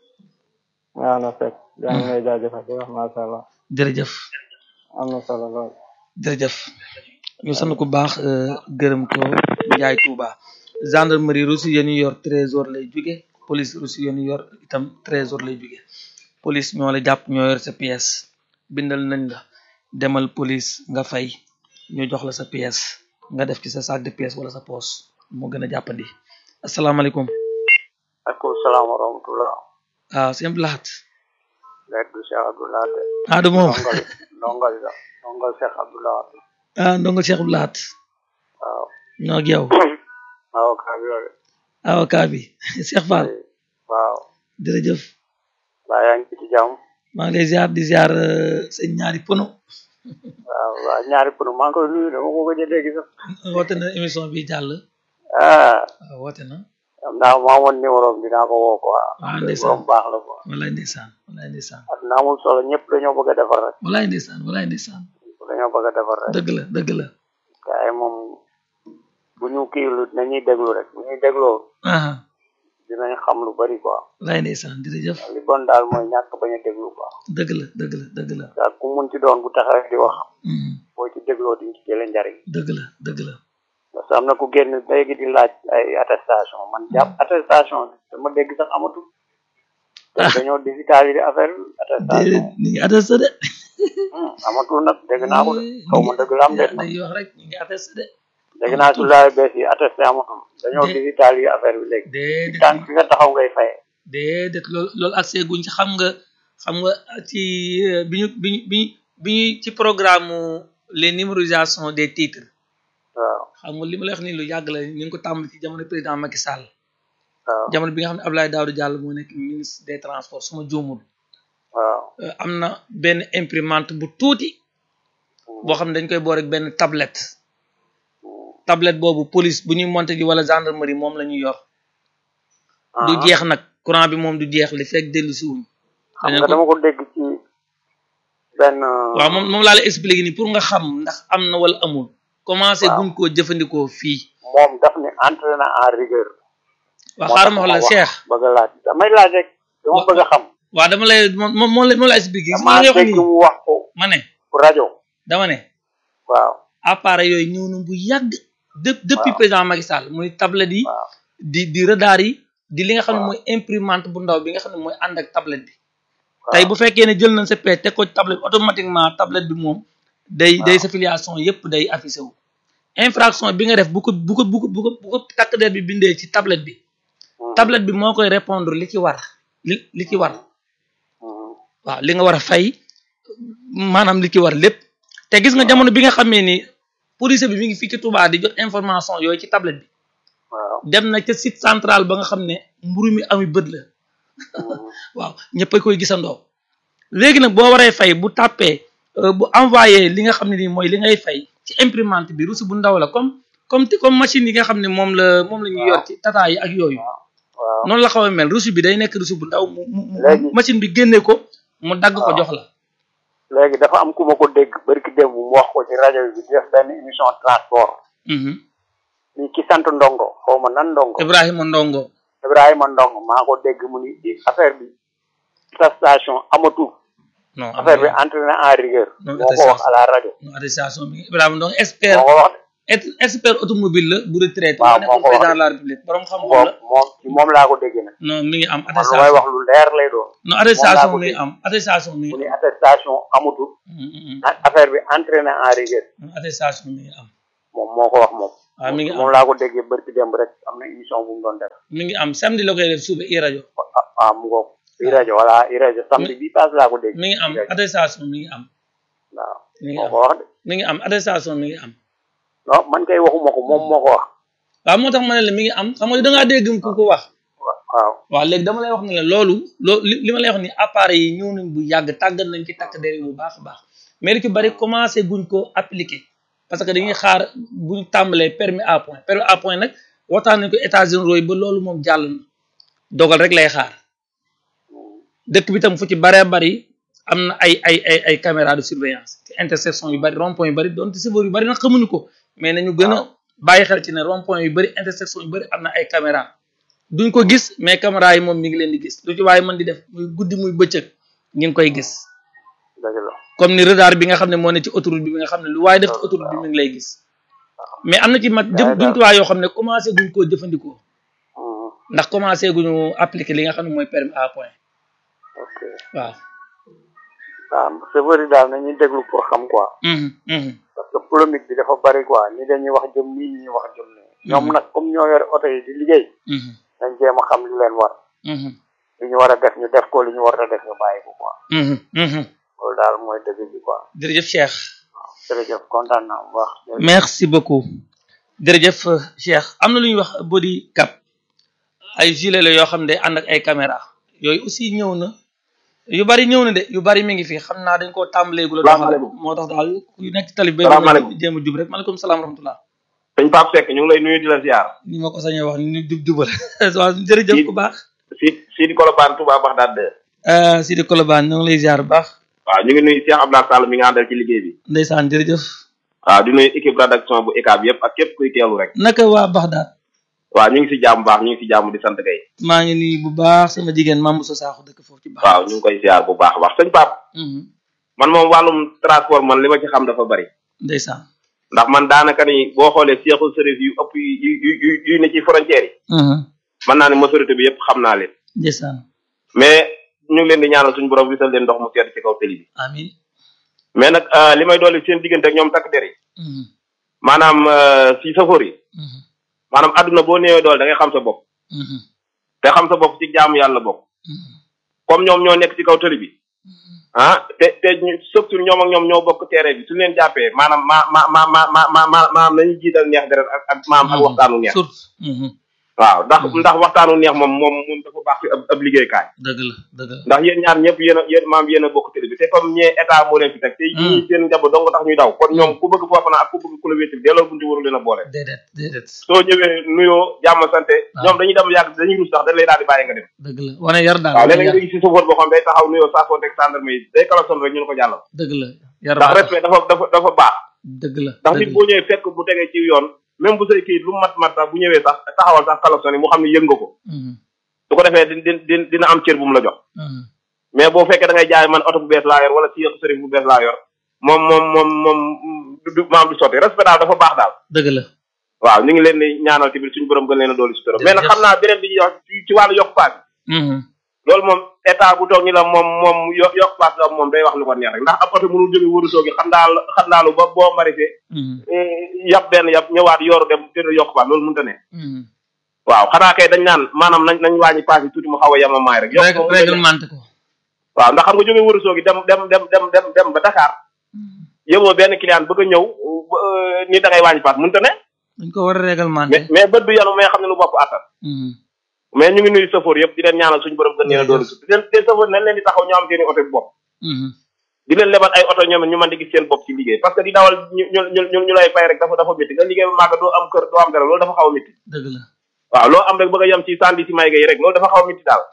waaw na fekk yaa ngi lay jaajëfal di wax macha allah jërëjëf am na solo lool jërëjëf ñu sant ku baax euh, gërëm ko Njaay Touba gendarmerie reçu yéen ñu yor trésor lay jóge police reçu yéen ñu yor itam trésor lay jóge police ñoo la jàpp ñoo yor sa pièce bindal nañ la demal police nga fay ñu jox la sa pièce nga def ci sa sac de pièce wala sa poche moo gën a jàppandi asalaamaaleykum alaykum salaam wa rahmatullah waaw sëñ Abdou Lahat leet du Cheikh Abdoulaye de ah du moom ndongal ndongal la ndongal Cheikh Abdoulaye ah ndongo Cheikh Abdou Lahat waaw ñoo ak yow waaw kaa bi yore avocat bi Cheikh Fall waaw jërëjëf baa yaa ngi ci jàmm maa ngi lay ziar di ziar euh, sëñ ñaari pono waaw waaw ñaari pour maa ngi koy nuyu dama ko gëj a dégg sax woote na émission bi jàll ah waaw woote na am naa maa woon numéro am dinaa ko woo quoi Ah, ndeysaan. borom baax la quoi walaay ndeysaan walaay ndeysaan ak naa amul solo ñëpp dañoo bëgg a defar rek walaay ndeysaan walaay ndeysaan dañoo bëgg a defar rek dëgg la dëgg la gars yi moom bu ñu kiilu nañuy déglu rek bu ñuy dégloo aha dinañ xam lu bari quoi walaay ndeysaan jërëjëf li bon daal mooy ñàkk bañ a déglu quoi dëgg la dëgg la dëgg la ak ku mun ci doon bu taxawee di wax Mhm. boo ci dégloo diñ ci jële njariñ dëgg la dëgg la parce que am na ku génn léegi di laaj ay attestation man jàpp attestation dama dégg sax amatul te dañoo digitaliser affaire bi attestation déedéet ni ngi attesté de Hmm, amatul nag dégg naa ko de xaw ma dëgg la am de nag dañuy wax rek ñu ngi attesté de dégg naa su laay bees yi attesté amatul dañoo Dé- digitaliser affaire bi léegi déedéet tànk fi nga taxaw ngay fayee déedéet loolu loolu accès guñ ci xam nga xam nga ci euh, bi ñu bi ñu bi ñu bi ñu ci programme les numérisations des titres waaw xam nga li ma lay wax nii lu yàgg la ñu ngi ko tàmbali ci jamono président Macky Sall waaw jamono bi nga xam ne Abdoulaye Daouda Diallo moo nekk ministre des transports su ma juumul waaw euh, am na benn imprimante bu tuuti boo xam ne dañ koy boole ak benn tablette tablette boobu police bu ñuy monté ji wala gendarmerie moom la ñuy yor du Ah. jeex nag courant bi moom du jeex li fekk dellu si wuñ xam dañu nga ko- dama ko dégg ci benn waaw moom moom laa lay expliquer nii pour nga xam ndax am na wala amul commencé Waaw. guñ koo jëfandikoo fii moom daf ne entré na en rigueur waaw moo xaaral tax ma wax la Cheikh bëgg a laaj damay laaj rek dama Wa- bëgg a xam waaw dama lay moom moom moom la moom la expliquer gis nga damaa li nga wax dégg nii mu wax ko ma ne rajo dama ne waaw appareil yooyu ñëw na bu yàgg de depuis Waaw. président Macky Sall muy tablette yi waaw di di radar yi di li nga xam ne Waaw. mooy imprimante bu ndaw bi nga xam ne mooy ànd ak tablette bi waaw. tey bu fekkee ne jël nañ sa pee teg ko ci tablette bi automatiquement tablette bi moom day day sa filiation yépp day affiché wu infraction bi nga def bu ko bu ko bu ko bu ko bu ko takk der bi bindee ci tablette bi Mhm. tablette bi moo koy répondre li ci war li li ci war Mhm. waaw li nga war a fay maanaam li ci war lépp te gis nga jamono bi nga xamee ni police bi mi ngi fii ci Touba di jot information yooyu ci tablette bi waaw dem na ca site central ba nga xam ne mburu mi ami bët la Mhm. waaw ñëpp a koy gisandoo léegi nag boo waree fay bu tàppee euh, bu envoyé li nga xam ne nii mooy li ngay fay ci imprimante bi reçu bu ndaw la comme comme ti comme machine yi nga xam ne moom la moom la ñuy yor ci tata yi ak yooyu waaw noonu la xaw a mel reçu bi day nekk reçu bu ndaw mu mu mu- Léegi- machine bi génne ko mu dagg ko waaw. jox la léegi dafa am ku ma ko dégg barki démb mu wax ko ci rajo bi di def benn émission transport Mhm. ni ki sant ndongo xaw ma nan ndongo Ibrahima Ndongo Ibrahima ndongo maa ko dégg mu ni di affaire bi attestation amatul non affaire bi entré na en rigueur Non, moo ko wax à la rajo non attestation bi Ibrahima Ndongo expert moo ko wax ex- expert automobile la bu retraité Waaw, moo nekkoon moo ko wax. président de la république borom de xam-xam moom la moom ci moom laa ko dégg nag non mi ngi am man lu may attestation wax lu leer lay doon non attestation ko mi ngi dégg. am attestation mi mu ngi ni am attestation amatul Mm, mm, mm. a- affaire bi entré na en rigueur attestation mi ngi am moom moo ko wax moom waaw mi ngi am moom laa ko déggee bërki démb rek am na émission bu mu doon def mi ngi am samedi la koy def suba i rajo ah ah mu ngoog i rajo voilà i rajo samedi bi paase laa ko dégg mi ngi am i rajo. attestation mi ngi am waaw mi ngi moo am ko wax de mi ngi am attestation mi ngi am non man kay waxuma ko moom moo ko wax waaw moo tax ma ne la mi ngi am xam nga da ngaa dégg ku ko wax waaw waaw léegi dama lay wax ne la loolu loo li li ma lay wax ni appareil yi ñëw nañ bu yàgg tàggat nañ ci takk der yi bu baax a baax mais li ci bari commencé guñ ko appliquer parce que dañuy xaar buñ tàmbalee permis à point permis à point nag waxtaan nañ ko États-Unis yi ba loolu moom jàll na dogal rek lay xaar dëkk bi tam fu ci baree bari am na ay ay ay ay caméra de surveillance ci intersection yu bari rond point yu bari donte chauffeur yu bari nag xamuñu ko mais nañu gën a bàyyi xel ci ne rond point yu bari intersection yu bari am na ay caméra duñ ko gis mais caméra yi moom mi ngi leen di gis lu ci waaye mën di def muy guddi muy bëccëg ñu ngi koy gis dëgg la comme ni radar bi nga xam ne moo ne ci autoroute bi nga xam ne lu waaye def ci autoroute bi mi ngi lay gis mais am na ci mat jëm jumtuwaay yoo xam ne commencé guñ koo jëfandikoo Mhm. ndax commencé guñu appliquer li nga xam ne mooy permis à point ok waaw waaw chauffeur yi daal nañuy déglu pour xam quoi Mhm, mhm. parce que polémique bi dafa bari quoi ñi dañuy wax jëm nii ñi wax jëm nii ñoom nag comme ñoo yore oto yi di liggéey Mhm, nañ jéem a xam li leen war mhm, li ñu war a def ñu def ko li ñu war a def ñu bàyyi ko quoi mhm, mhm. loolu daal mooy dëgg bi quoi jërëjëf Cheikh jërëjëf kontaan naa bu baax jërëjëf. merci beaucoup jërëjëf Cheikh am na lu ñuy wax body cap ay gilet la yoo xam ne ànd ak ay caméra yooyu aussi ñëw na yu bari ñëw na de yu bari mi ngi fi xam naa dañ koo tàmbaleegu la doxal Salaamaaleykum. moo tax daal ku nekk ci tali bi Salaamaaleykum. jéem a jub rek maaleykum salaam rahmatullah sëñ Pape Seck ñu ngi lay nuyu di la ziar ni ma ko sañee wax ni jub jubal waaw jërëjëf ku baax si si di Colobane Touba Bagdad de ah Sidi Kolobane ñoo ngi lay ziar bu baax waaw ñu ngi nuyu Cheikh Abdoulaye Sall mi nga àndal ci liggéey bi ndeysaan jërëjëf waaw di nuyu équipe rédaction bu ECAB yëpp ak képp kuy teewlu rek naka waa Baxdaad waaw ñu ngi si jàmm baax ñu ngi si jàmm di sant kay maa ngi nii bu baax sama jigéen Mame Moussa Sakho dëkk foofu ci baax waaw ñu ngi koy ziar bu baax a baax sëñ Pape man moom wàllum transport man li ma ci xam dafa bari ndeysaan ndax man daanaka ni boo xoolee seexul service yu ëpp yu yu yu yu ne ci frontière yi mën naa ne majorité bi yëpp xam naa leen ndeysaan mais ñu ngi leen di ñaanal suñu borom wisal leen ndox mu sedd ci kaw tëli bi amin mais nag euh, li may dolli seen diggante ak ñoom takk der yi Mhm, maanaam euh, si safoor yi mhm, maanaam adduna boo néewee doole da ngay xam sa bopp mhm, te xam sa bopp ci jaamu yàlla bokk mhm, comme ñoom ñoo nekk ci kaw tëli bi ah te te ñu surtout ñoom ak ñoom ñoo bokk terrain bi su leen jàppee maanaam ma ma ma ma ma ma ma maanaam nañu jiital neex deret ak ak maam ak waxtaanu neex surtout mhm, waaw ndax ndax waxtaanu neex moom moom moom dafa baax ci ab ab liggéeykaay dëgg la dëgg la ndax yéen ñaar ñëpp yéen a yéen maam yéen a bokk tëli bi te comme ñee état moo leen fi teg te ñii seen njaboot dong tax ñuy daw kon ñoom ku bëgg foofu na ak ku bëgg ku la wéetal delloo buntu waru leen a boole déedéet déedéet soo ñëwee nuyoo jàmm sante waaw. ñoom dañuy dem yàgg dañuy rus sax dañ lay daal di bàyyi nga dem dëgg la wane yar daal waaw wane léeg-léeg yar nga gis si chauffeur boo xam day taxaw nuyoo saa soo teg gendarme yi day kalason rek ñu ne ko jàllal dëgg la yar ndax baax respect dafa dafa dafa baax dëgg la ndax dëgg nit boo ñëwee fekk bu tegee ci yoon même bu say kii lu mat mat sax bu ñëwee sax taxawal sax kalason yi mu xam ne yëg nga ko Mhm, su ko defee di di dina am cër bu mu la jox mhm, mais boo fekkee da ngay jaay man oto bu bees laa yor wala si sëriñ bu bees laa yor moom moom moom moom du du maam du sotti respect daal dafa baax daal dëgg la waaw ñu ngi leen di ñaanal tamit suñu borom gën leen a dooli sutura mais nag Jërëjëf. xam naa beneen bi ñuy wax ci ci wàllu yokk paas Mhm, loolu moom état bu toog ñu la moom moom yo yokk paas la moom day wax lu ko neex rek ndax ab oto mënul jóge wëru toogi xam daal xam daalu ba boo marisé mhm, yab benn yab ñëwaat yooru dem te du yokk paas loolu mënta ne mhm. waaw xanaa kay dañ naan maanaam nañ nañ wàññi paas yi tuuti mu xaw a yemamaay rek yokk Rég- moom mënta ne. réglementé ko waaw ndax xam nga jóge wëru toogi dem dem dem dem dem dem ba Dakar Mhm. yóbboo benn client bëgg a ñëw euh, ni da ngay wàññi paas mënta ne dañ ko war a réglementé mais mais bët du yanu mais xam ne lu bopp attan Mhm, mais ñu ngi nuyu safoor yëpp di leen ñaanal suñu borom gën leen a doolu su di leen te safoor nañ leen di taxaw ñu am seen i oto bi bopp mhm, di leen lebal ay oto ñoom it ñu mën di gis seen bopp ci liggéey parce que di dawal ñu ñu ñu ñu lay fay rek dafa dafa métti nga liggéey ba màgg doo am kër doo am dara loolu dafa xaw a métti dëgg la waaw loo am rek bëgg a yem ci sandi si may gay rek loolu dafa xaw a métti daal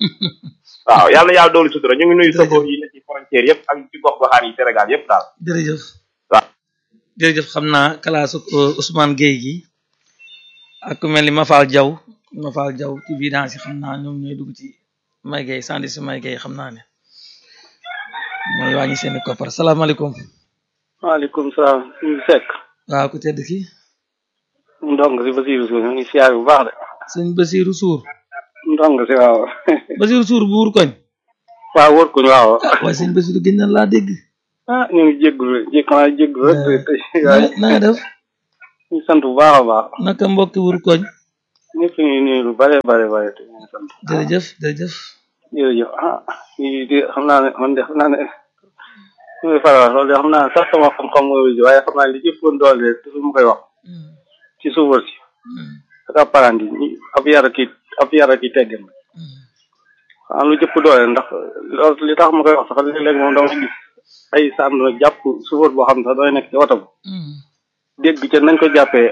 waaw yàlla na yàlla doolu sutura ñu ngi nuyu safoor yi ne ci frontière yëpp ak ci gox goxaan yi Sénégal yëpp daal jërëjëf waaw. jërëjëf xam naa kalaasu euh, Ousmane Gueye gi ak ku mel ni Mafal Diaw Mafal Diaw ci vidange yi xam naa ñoom ñooy dugg ci may Gueye sandi si may Gueye xam naa ne mooy wàññi seeni koppar salaamaaleykum waaleykum salaam suñu sekk waaw ku tedd ki ndong si Basiirou Sour ñu ngi siyaar bu baax de sëñ Basiirou Sour ndong si waaw Basiirou Sour buur koñ waaw wër kuñ waaw waaye sëñ Basiirou gën na laa dégg ah ñu ngi jéggul jékk naa jéggul rek te na na nga def ñu sant bu baax a baax naka mbokki wur koñ ñëpp ñu nuyu lu bare bare bare te ñu sant jërëjëf jërëjëf jërëjëf ah lii di xam naa ne man de xam naa ne su may faral loolu de xam naa ne sax sama xam-xam mooy waaye xam naa ne li jëppoon doole toujours mu koy wax ci suufar si ak apparenti ñi ab yara ki ab yara ki teggin xanaa lu jëpp doole ndax loolu li tax ma koy wax sax léeg-léeg moom dama gis ay sàmm jàpp suufar boo xam ne sax dooy nekk ci oto ba dégg ca nañ ko jàppee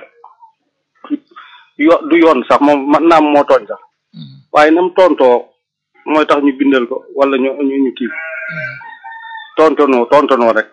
yo du yoon sax moom man naam moo tooñ sax waaye nam tontoo mooy tax ñu bindal ko wala ñu ñu ñu kii tontonoo tontonoo rek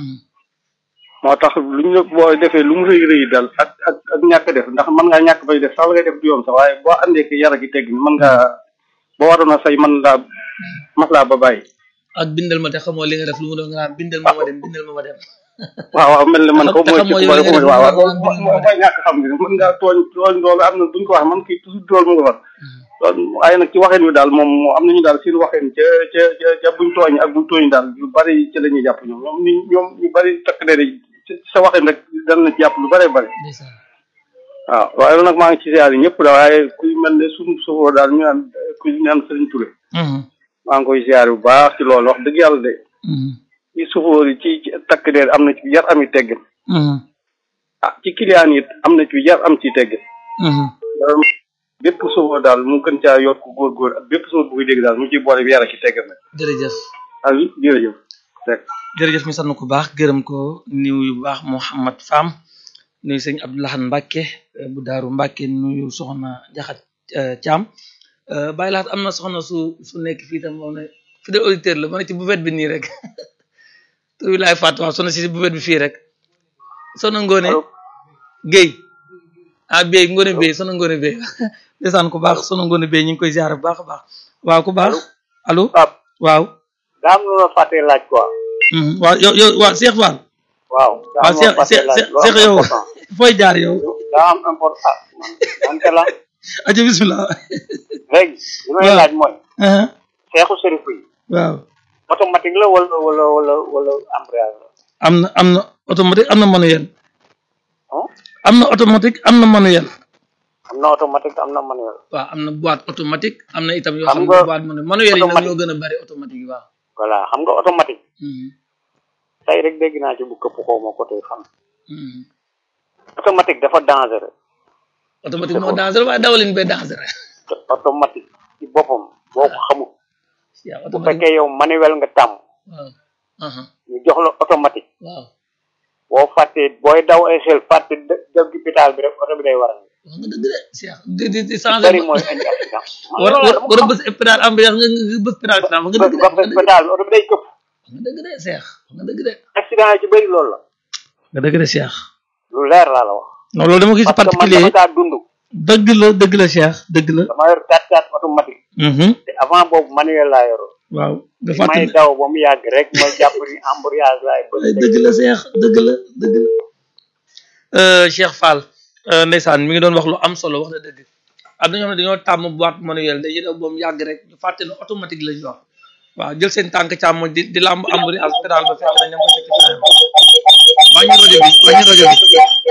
moo tax lu ñu la boo defee lu mu rëy rëy dal ak ak ak ñàkk def ndax mën ngaa ñàkk bay def sax la ngay def du yoon sax waaye boo andee ki yara gi tegg ni mën ngaa boo waroon a say mën laa maslaa ba bàyyi ak bindal ma te xamoo li nga def lu mu doon nga naan bindal ma ma dem bindal ma ma dem waaw waaw mel ni man ko te mooy xamoo ci yow li nga def waaw waaw lu mu doon mooy mooy ñàkk xam gi mën ngaa tooñ tooñ loolu am na duñ ko wax man kii toujours loolu mu nga war loolu waaye nag ci waxeen wi daal moom moo am nañu daal seen waxeen ca ca ca ca buñ tooñ ak buñ tooñ daal lu bari ci la ñuy jàpp ñoom ñoom ni ñoom ñu bari takk der yi ci sa waxeen rek dana na ci jàpp lu bari bari ndeysaan waaw waaye nag maa ngi ci siyaar yi ñëpp da waaye kuy mel ne suñu sofoo daal ñu naan kuy naan Sëriñ Touré maa ngi koy siyaar bu baax ci loolu wax dëgg yàlla de ci sofóor yi ci ci takk der am na ci yar ami teggin ah ci client yi am na ci yar am ci teggin loolu bépp sofóor daal mu gën caa yokk góor-góor ak bépp sofóor bu koy dégg daal mu ci boole bi yar ak ci teggin nag jërëjëf ak jërëjëf rek jërëjëf mi sant ko baax gërëm ko nuyu bu baax Mouhamad Fam nuyu sëñ Abdoulahan Mbacke eh, bu daaru Mbacke nuyu soxna Jaxat eh, Thiam Eh, bàyyi laat am na soxna su su nekk fii tam moom ne fidèle auditeur la ma ne ci buvet bi nii rek tur bi laay fàtte waaw soxna si buvet bi fii rek soxna Ngone Guèye ah Bey Ngone Bey soxna Ngone Bey ndeysaan ku baax soxna Ngone Bey ñu ngi koy ziar bu baax a baax waaw ku baax allo Pape waaw daa am lu ma fàttee laaj quoi Mhm. waaw yow yow waaw Cheikh Fall waaw daa waaw am lu ma Cheikh fàttee Cheikh laaj lu am Cheikh yow important. fooy jaar yow daa am important man man te la aja bismillah léegi li may waaw. laaj mooy aha seexu sërif yi waaw automatique la wala wala wala wala embrayage la am na am na automatique am na manuel ah am na automatique am na manuel am na automatique am na manuel waaw am na boîte automatique am na itam yoo Xam xam ne nga boîte manuel manuel yi nag automatique- ñoo gën a bari automatique yi waaw voilà xam nga automatique Mhm. tey rek dégg naa ci bu këpp xaw ma côté fan Mhm. automatique dafa dangereux automatique moo dangereux waaye dawalin bee dangereux te automatique ci boppam boo ko xamul yaa bu automatique fekkee yow manuel nga tàmm waaw aha ñu jox la automatique waaw boo fàttee booy daw ay xel fàtte dë- dëgg gi pétale bi rek oto bi day war a wax nga dëgg de Cheikh di di di bari changer mooy indi accident man war loolu war dama war a xam. bës pédale ambiance nga nga bës pédale final wax nga ba dëgg de ba wax nga dëgg de pétale bi oto bi day këpp wax nga dëgg de Cheikh wax nga dëgg de accident yi ci bëri loolu la nga dëgg de Cheikh lu leer laa la wax non loolu dama gis parce que man particulier dama kaa dund dëgg la dëgg la Cheikh dëgg la dama yor 4x4 automatique mhm te avant boobu manuel laa yoroon waaw nga may fàttali daw ba mu yàgg rek ma jàpp ni embrayage laay bëgg ay dëgg la Cheikh dëgg la dëgg la euh Cheikh Fall euh ndeysaan mi ngi doon wax lu am solo wax na dëgg am na ñoo xam ne dañoo tàmm boîte manuel dañuy daw ba mu yàgg rek ñu fàtte ne automatique lañu wax waaw jël seen tànk càmmoñ di di lamb embrayage pédale ba fekk na ñam ko tekk ci frein ba wàññi rajo bi wàññi rajo bi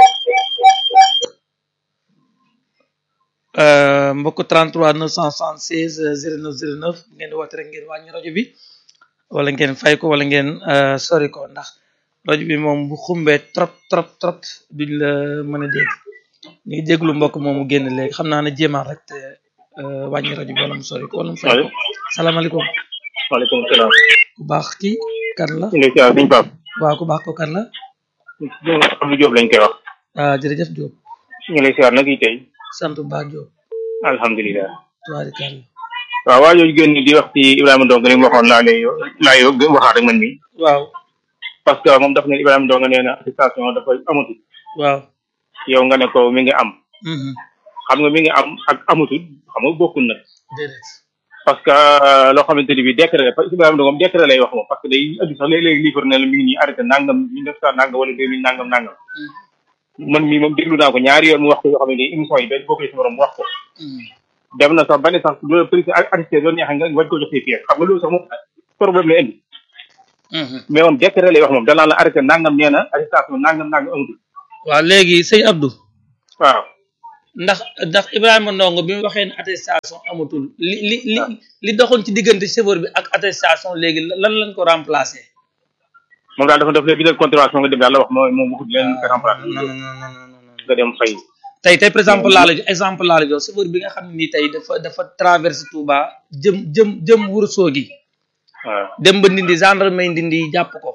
euh mbokk 33 976 09 09 ngeen di woote rek ngeen wàññi rajo bi wala ngeen fay ko wala ngeen euh, sori ko ndax rajo bi moom bu xumbee trop trop trop duñ la mën a dégg ñu ngi jéglu mbokk moomu génn léegi xam naa ne jéemaan rek te euh, wàññi rajo bi wala mu sori ko wala mu fay ko salaamaaleykum waaleykum salaam. ku baax kii kan la ñu ngi siyaar suñu Pape. waaw ku baax ko kan la Abdou Diop lañ koy wax. ah jërëjëf Diop ñu ngi lay siyaar nag yi tey. sant bu baax Diop alhamdulilah. tubaarikàlla waaw waa jooju génn di wax ci Ibrahima Ndong ni mu waxoon laa lay laa yow waxaat rek man mi waaw parce que moom daf ne Ibrahima Ndong nee na attestation dafa amatul waaw yow nga ne ko mi ngi am mhm xam nga mi ngi am ak amatul xam nga bokkul nag déedéet parce que loo xamante ni bi décret la parce que Ibrahima Ndong moom décret lay wax moom parce que day indi sax léeg-léeg livre ne la mi ngi nii arrêté nangam mille neuf cent nangam wala deux mille nangam nangam man mii moom déglu naa ko ñaari yoon mu wax ko yoo xam ne nii émission yi benn bokk ci morom mu wax ko mhm dem na sax ba ne sax loolu président arrêté doon neexee nga wañ ko jox say pièces xam nga loolu sax moom problème la indi mhm mais moom décret lay wax moom danaa la arrêté nangam nee na arrestation nangam nangam amatul waaw léegi sëñ Abdou waaw ndax ndax Ibrahima Ndongo bi mu waxee ne attestation amatul li li li li doxoon ci diggante chauffeur bi ak attestation léegi lan lañ ko remplacer. moom daal dafa def léegi bindal contravention nga dem daal la wax mooy moom waxut leen ko remplacer non non non non non nga dem fay tey tey par exemple laa la jox exemple laa la jox chauffeur bi nga xam ne nii tey dafa dafa traversé Touba jëm jëm jëm Ourossogui waaw dem ba Ndindi gendarmerie Ndindi jàpp ko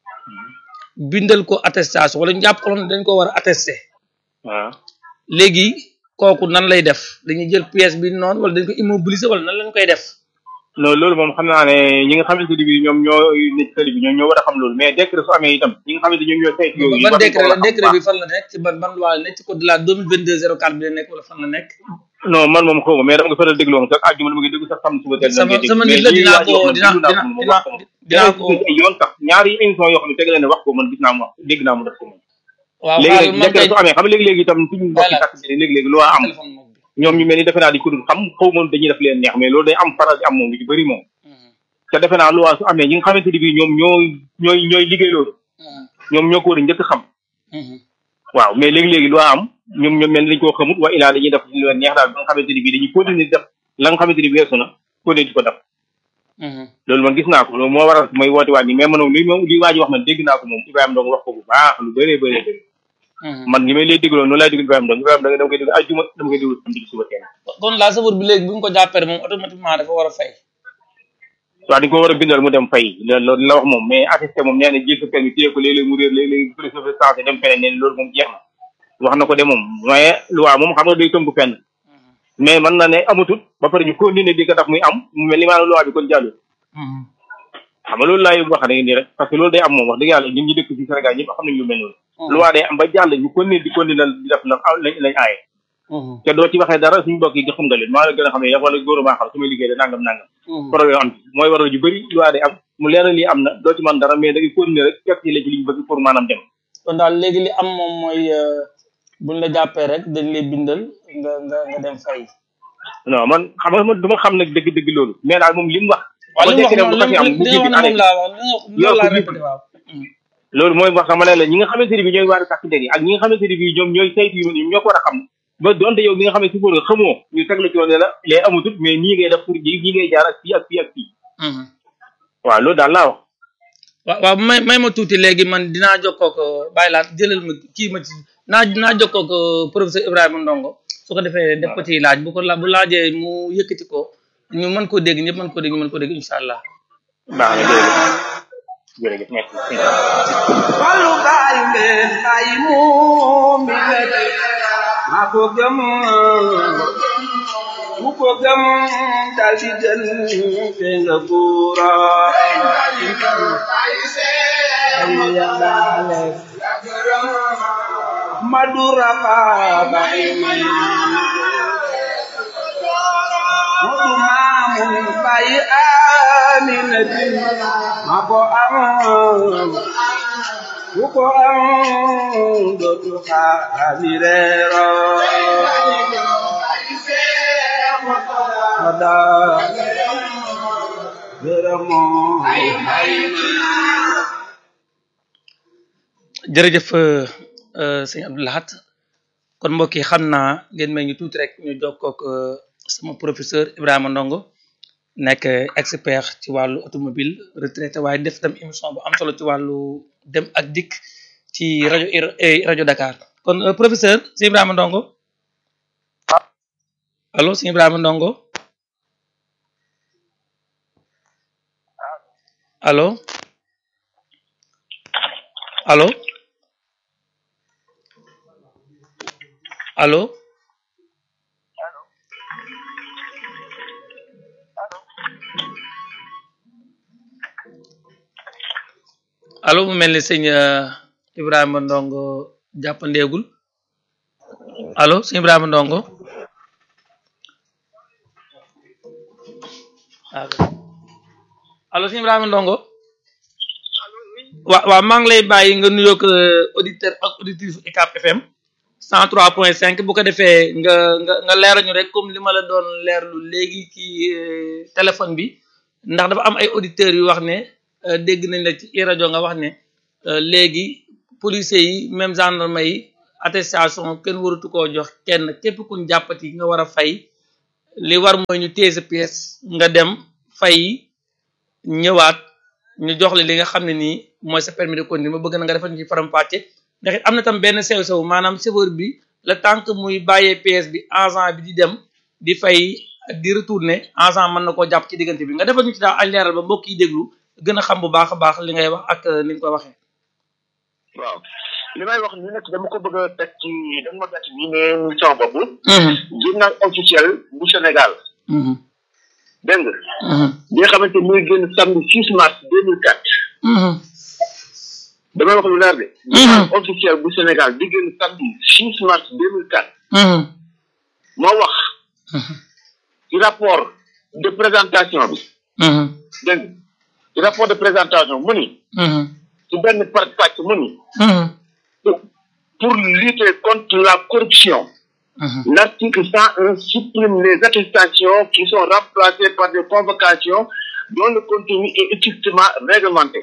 bindal ko attestation wala ñu jàpp ko loon dañ ko war a attester waaw léegi kooku nan lay def dañuy jël pièce bi noonu wala dañ ko immobiliser wala nan lañ koy def non loolu moom xam naa ne ñi nga xamante ni bii ñoom ñoo nekk tali bi ñoom ñoo war a xam loolu mais décret su amee itam ñi nga xamante ñoom ñoo saytu yooyu ban war nañ ko décret war la a xam décret bu bi fan la nekk ci ban ban loi la nekk ci code de la 2022 04 bi la nekk wala fan la nekk baax. non man moom xaw ma mais dama nga faral déglu woon sax àjjuma dama ngi déglu sax xam suba teel sama sama nit la dinaa ko dinaa dinaa dinaa ko ay yoon sax ñaari émission yoo xam ne tegalee ne wax ko man gis naa mu wax dégg naa mu def ko moom waaw léegi xaaral léegi man décret kay su amee xam nga léegi-léegi itam suñu mbokki Voilà. takk bi léegi-léegi loo am téléphone moom bi ñoom ñu mel ni defe naa di ko dul xam xaw ma dañuy def leen neex mais loolu day am faral di am moom lu ci bëri moom te defe naa loi su amee ñi nga xamante ni bii ñoom ñooy ñooy ñooy liggéey loolu ñoom ñoo ko war a njëkk xam waaw mais léegi-léegi loi am ñoom ñoom mel ni dañu koo xamut wa ilaa dañuy def lu leen neex daal ba nga xamante ni bii dañuy continuer di def la nga xamante ni weesu na continuer di ko def loolu man gis naa ko loolu moo waral mooy woote waat ni mais man li moom li waa ji wax man dégg naa ko moom Ibrahima Ndong wax ko bu baax lu bëree bëree bëri man li may lay dégloo noonu laay déglu Ibrahima Ndong Ibrahima Ndong dama koy déglu ajjuma dama koy déglu samedi suba teel kon la chauffeur bi léegi bu ñu ko jàppee moom automatiquement dafa war a fay waaw dañ ko war a bindal mu dem fay loolu la wax moom mais attesté moom nee na jël sa permis téye ko léeg-léeg mu réer léeg-léeg police dafa changé dem feneen nee na loolu moom jeex na wax na ko de moom mais loi moom xam nga day tënku fenn mais mën na ne amatut ba pare ñu continuer di ko def muy am mu mel ni maanaam loi bi kon jàllul xam nga loolu laay wax ne nii rek parce que loolu day am moom wax dëgg yàlla ñun ñi dëkk ci Sénégal ñëpp xam nañ lu mel noonu loi day am ba jàll ñu continuer di continuer di def la lañ lañ aaye te doo ci waxee dara suñu mbokk yi xam nga leen maa la gën a xam ne yow wala góor maa xam su may liggéey de nangam nangam problème am ci mooy waral yu bëri loi day am mu leer na lii am na doo ci man dara mais da ngay continuer rek fekk ci la ci liñ bëgg pour maanaam dem kon daal léegi li am moom mooy buñ la jàppee rek dañ lay bindal nga nga nga dem fay non man xam nga man du ma xam nag dëgg-dëgg loolu mais daal moom li mu wax waaw li mu wax bu noonu xasee am li bu li jéggi nga wax ne année moom laa wax li nga loolu laa répété waaw loolu mooy wax sama ne la ñi nga xamante ni bi ñooy waari takk der yi ak ñi nga xamante ni bi ñoom ñooy saytu yu ñoom ñoo ko war a xam ba donte yow mi nga xam ne si fóor nga xamoo ñu teg la ci woon ne la lee amatut mais nii ngay def pour ji nii ngay jaar ak fii ak fii ak fii waaw loolu daal laa wax waaw waaw may may ma tuuti léegi man dinaa jokkoo ko bàyyi laa jëlal ma kii ma ci naa naa jokkoo ko professeur Ibrahima Ndongo su ko defee def ko ci laaj bu ko la bu laajee mu yëkkati ko ñu mën koo dégg ñëpp mën koo dégg ñu mën koo dégg incha allah baax na jërëjëf jërëjëf merci Fallu baayu leen baayi moom mi la maa ko gëm ku ko gëm dal di jël te nga buura ay yàllaale madura fa baayi may modu maamun baayi aminatin maa ko am ku ko am dootu xaami reero ada gërëmoo jërëjëf sëñ Abdou Lahat kon mbokk yi xam naa ngeen may ñu tuuti rek ñu jokkook sama professeur Ibrahima Ndongo nekk expert ci wàllu automobile retraité waaye def tam émission bu am solo ci wàllu dem ak dikk ci rajo rajo Dakar kon professeur sëñ Ibrahima Ndongo allo sëñ Ibrahima Ndongo allo allo allo allo mu mel ni sëñ Ibrahima Ndongo jàppandeegul allo sëñ Ibrahima Ndongo allo sëñ Ibrahima Ndongo waaw waaw maa ngi lay bàyyi nga nuyoog auditeur ak auditrice UCAB FM 103.5 bu ko defee nga nga nga leerañu rek comme li ma la doon leerlu léegi ci téléphone bi ndax dafa am ay auditeurs yu wax ne dégg nañ la ci rajo nga wax ne léegi policiers yi même gendarme yi attestation kenn waratu koo jox kenn képp kuñ jàppati nga war a fay li war mooy ñu téye sa pièce nga dem fay ñëwaat ñu jox la li nga xam ne nii mooy sa permis de conduire ma bëgg na nga defal ñu ci faram-fàcce ndax it am na tam benn sew sew maanaam chauffeur bi le temps que muy bàyyee pièce bi agent bi di dem di fay di retourner agent mën na koo jàpp ci diggante bi nga defal ñu ci daal ay leeral ba mbokk yi déglu gën a xam bu baax a baax li ngay wax ak ni nga ko waxee. waaw li may wax ni nag dama ko bëgg a teg ci dama ma bett nii ne sama bopp. journal officiel bu Sénégal. dégg nga. bi nga xamante ni muy génn samedi 6 mars 2004. damay wax lu leer de. journal officiel bu Sénégal bi génn samedi 6 mars 2004. moo wax. ci rapport de présentation bi. dégg nga ci rapport de présentation mu ni. ci benn par pàcc mu ni. pour lutter contre la corruption. L'article 101 supprime les attestations qui sont remplacées par des convocations dont le contenu est strictement réglementé.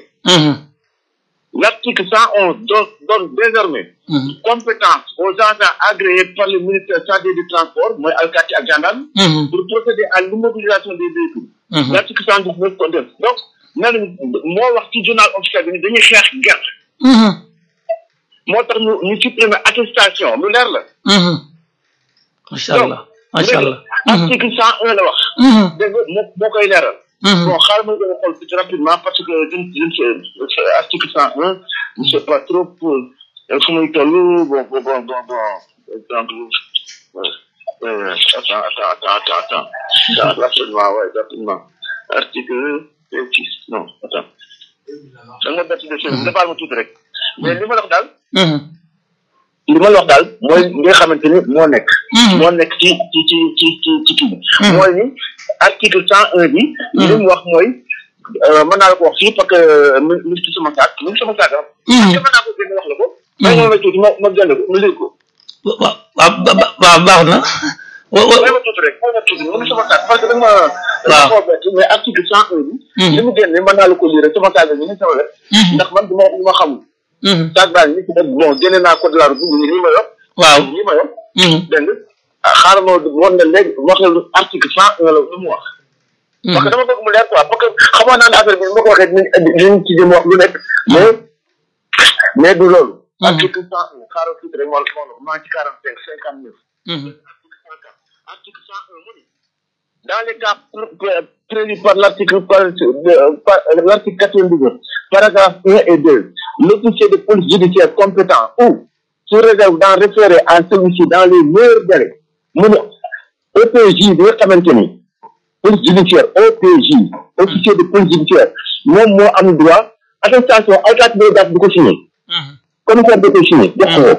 L'article 111 donne, donne désormais compétence aux agents agréés par le ministère chargé du transport, moi Alcati à Gendarme, pour procéder à l'immobilisation des véhicules. L'article 119 condamne. Donc, nan moo wax ci journal officiel bi ni dañuy xeex gerte. moo tax ñu ñu supprimer attestation lu leer la. macha allah macha allah. article cent un la wax. dégg nga moo moo koy leeral. bon xaaral ma gën a xool tuuti rapidement parce que je ne je ne sais article cent un je ne sais pas trop pour fu muy toll bon bon bon bon bon exemple euh, attends attends attends attends attends attends rapidement ouais rapidement article six non attends da nga bett de chef nga baal ma tuuti rek mais li ma la wax daal li ma la wax daal mooy li nga xamante ni moo nekk moo nekk ci ci ci ci ci ci kii bi mooy ni article cent un bi li mu wax mooy mën naa la ko wax fii parce que ministre sama saak ministre sama saak am mën naa ko génn wax la ko may ma tuuti ma ma génn ko ma lire ko waaw waaw baax na may ma tuuti rek may ma tuuti ministre sama saak parce que da nga ma da nga ma bett mais article cent un bi li mu génne mën naa la ko lire sama saak bi ni sama wet ndax man du ma du ma xamul saag baa ngi ni bon génne naa code de la route ni ma yor waaw ni ma yor dégg nga xaaral ma woon na léegi wax la article cent un la lu mu wax parce que dama bëgg mu leer quoi parce que xamoon naa ne affaire bi ma ko waxee dinañ ci jëm wax lu nekk mais mais du loolu article cent un xaaral tuuti rek moo moo maa ngi ci quarante cinq cinquante neuf article cent un mu ni dans les cas prévus par l'article par l'article quatre-vingt-dix paragraphe 1 et 2, l'officier de police judiciaire compétent ou, sous réserve d'en référer à celui-ci dans les meilleurs délais, mon OPJ bi nga xamante ni police judiciaire OPJ officier de police judiciaire moom moo am droit attestation alkaati bi daf di ko signé commissaire da koy signé jox ko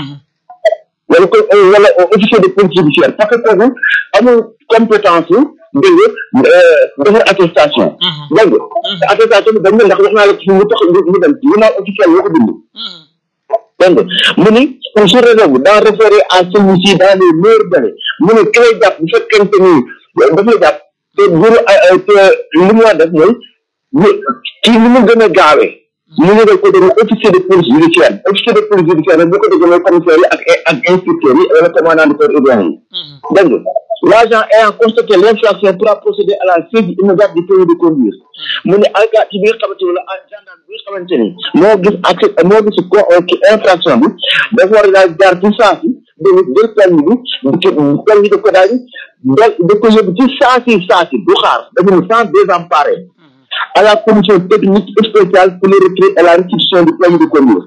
wala ko wala officier de police judiciaire parce que kooku amul compétence dégg nga defar attestation. dégg nga attestation bi dañ ne ndax wax naa la ci mu tax mu dem journal officiel yoo ko bind. dégg nga mu ni sous réserve d'en référer à celui-ci dans les meilleurs délais mu ne ki lay jàpp bu fekkente ni daf la jàpp te buuru te li mu war def mooy kii ni mu gën a gaawee. mu ngi def ko déglu officier de police judiciaire officier de police judiciaire nag bu ko déggee mooy commissaire yi ak ak inspecteurs yi wala commandant de corps urbain yi. dégg nga l'agent ayant constaté l'infraction pourra procéder à la saisie immédiate du permis de conduire mu ne alkaati bi nga xamante ni wala gendarme bi nga xamante ni moo gis accès moo gis ko infraction bi dafa war a daal jaar ci saa si dégg nga jël permis bi permis de ko daal di da ko yóbbu ci saa si saa si du xaar dafa ne sans désemparer à la commission technique spéciale pour le retrait et la restitution du permis de conduire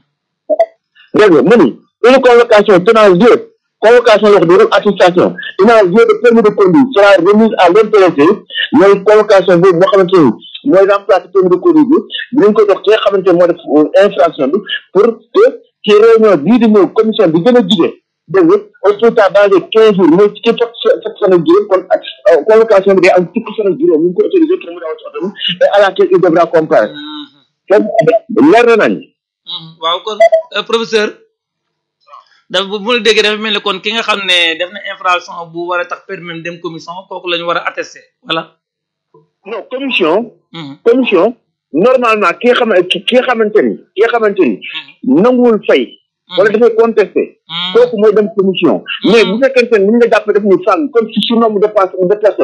dégg nga mu ni une convocation tenant lieu convocation wax dëgg attestation tenant lieu de permis de conduire sera remise à l'intéressé mooy convocation boobu boo xamante ni mooy remplacer permis de conduire bi dinañ ko jox ki nga xamante ni moo def infraction bi pour que ci réunion bii di ñëw commission bi gën a jige dégg nga au plus tard dans les quinze jours mooy ci fekk fekk fan ak juróom kon ak convocation bi day am fukki fan ak juróom ñu ngi ko autorisé pour mu dawal ci oto bi et à laquelle il devra comparer kon leer na nañ waaw kon professeur dafa bu ma la déggee dafa mel ni kon ki nga xam ne def na infraction bu war a tax permis dem commission kooku la ñu war a attester voilà. non commission. commission normalement ki nga xam ki nga xamante ni ki nga xamante ni nanguwul fay wala dafay contesté kooku mooy dem commission mais bu fekkente ne ni ñu la jàppee daf ñu fànn comme si su nombre de personnes de personnes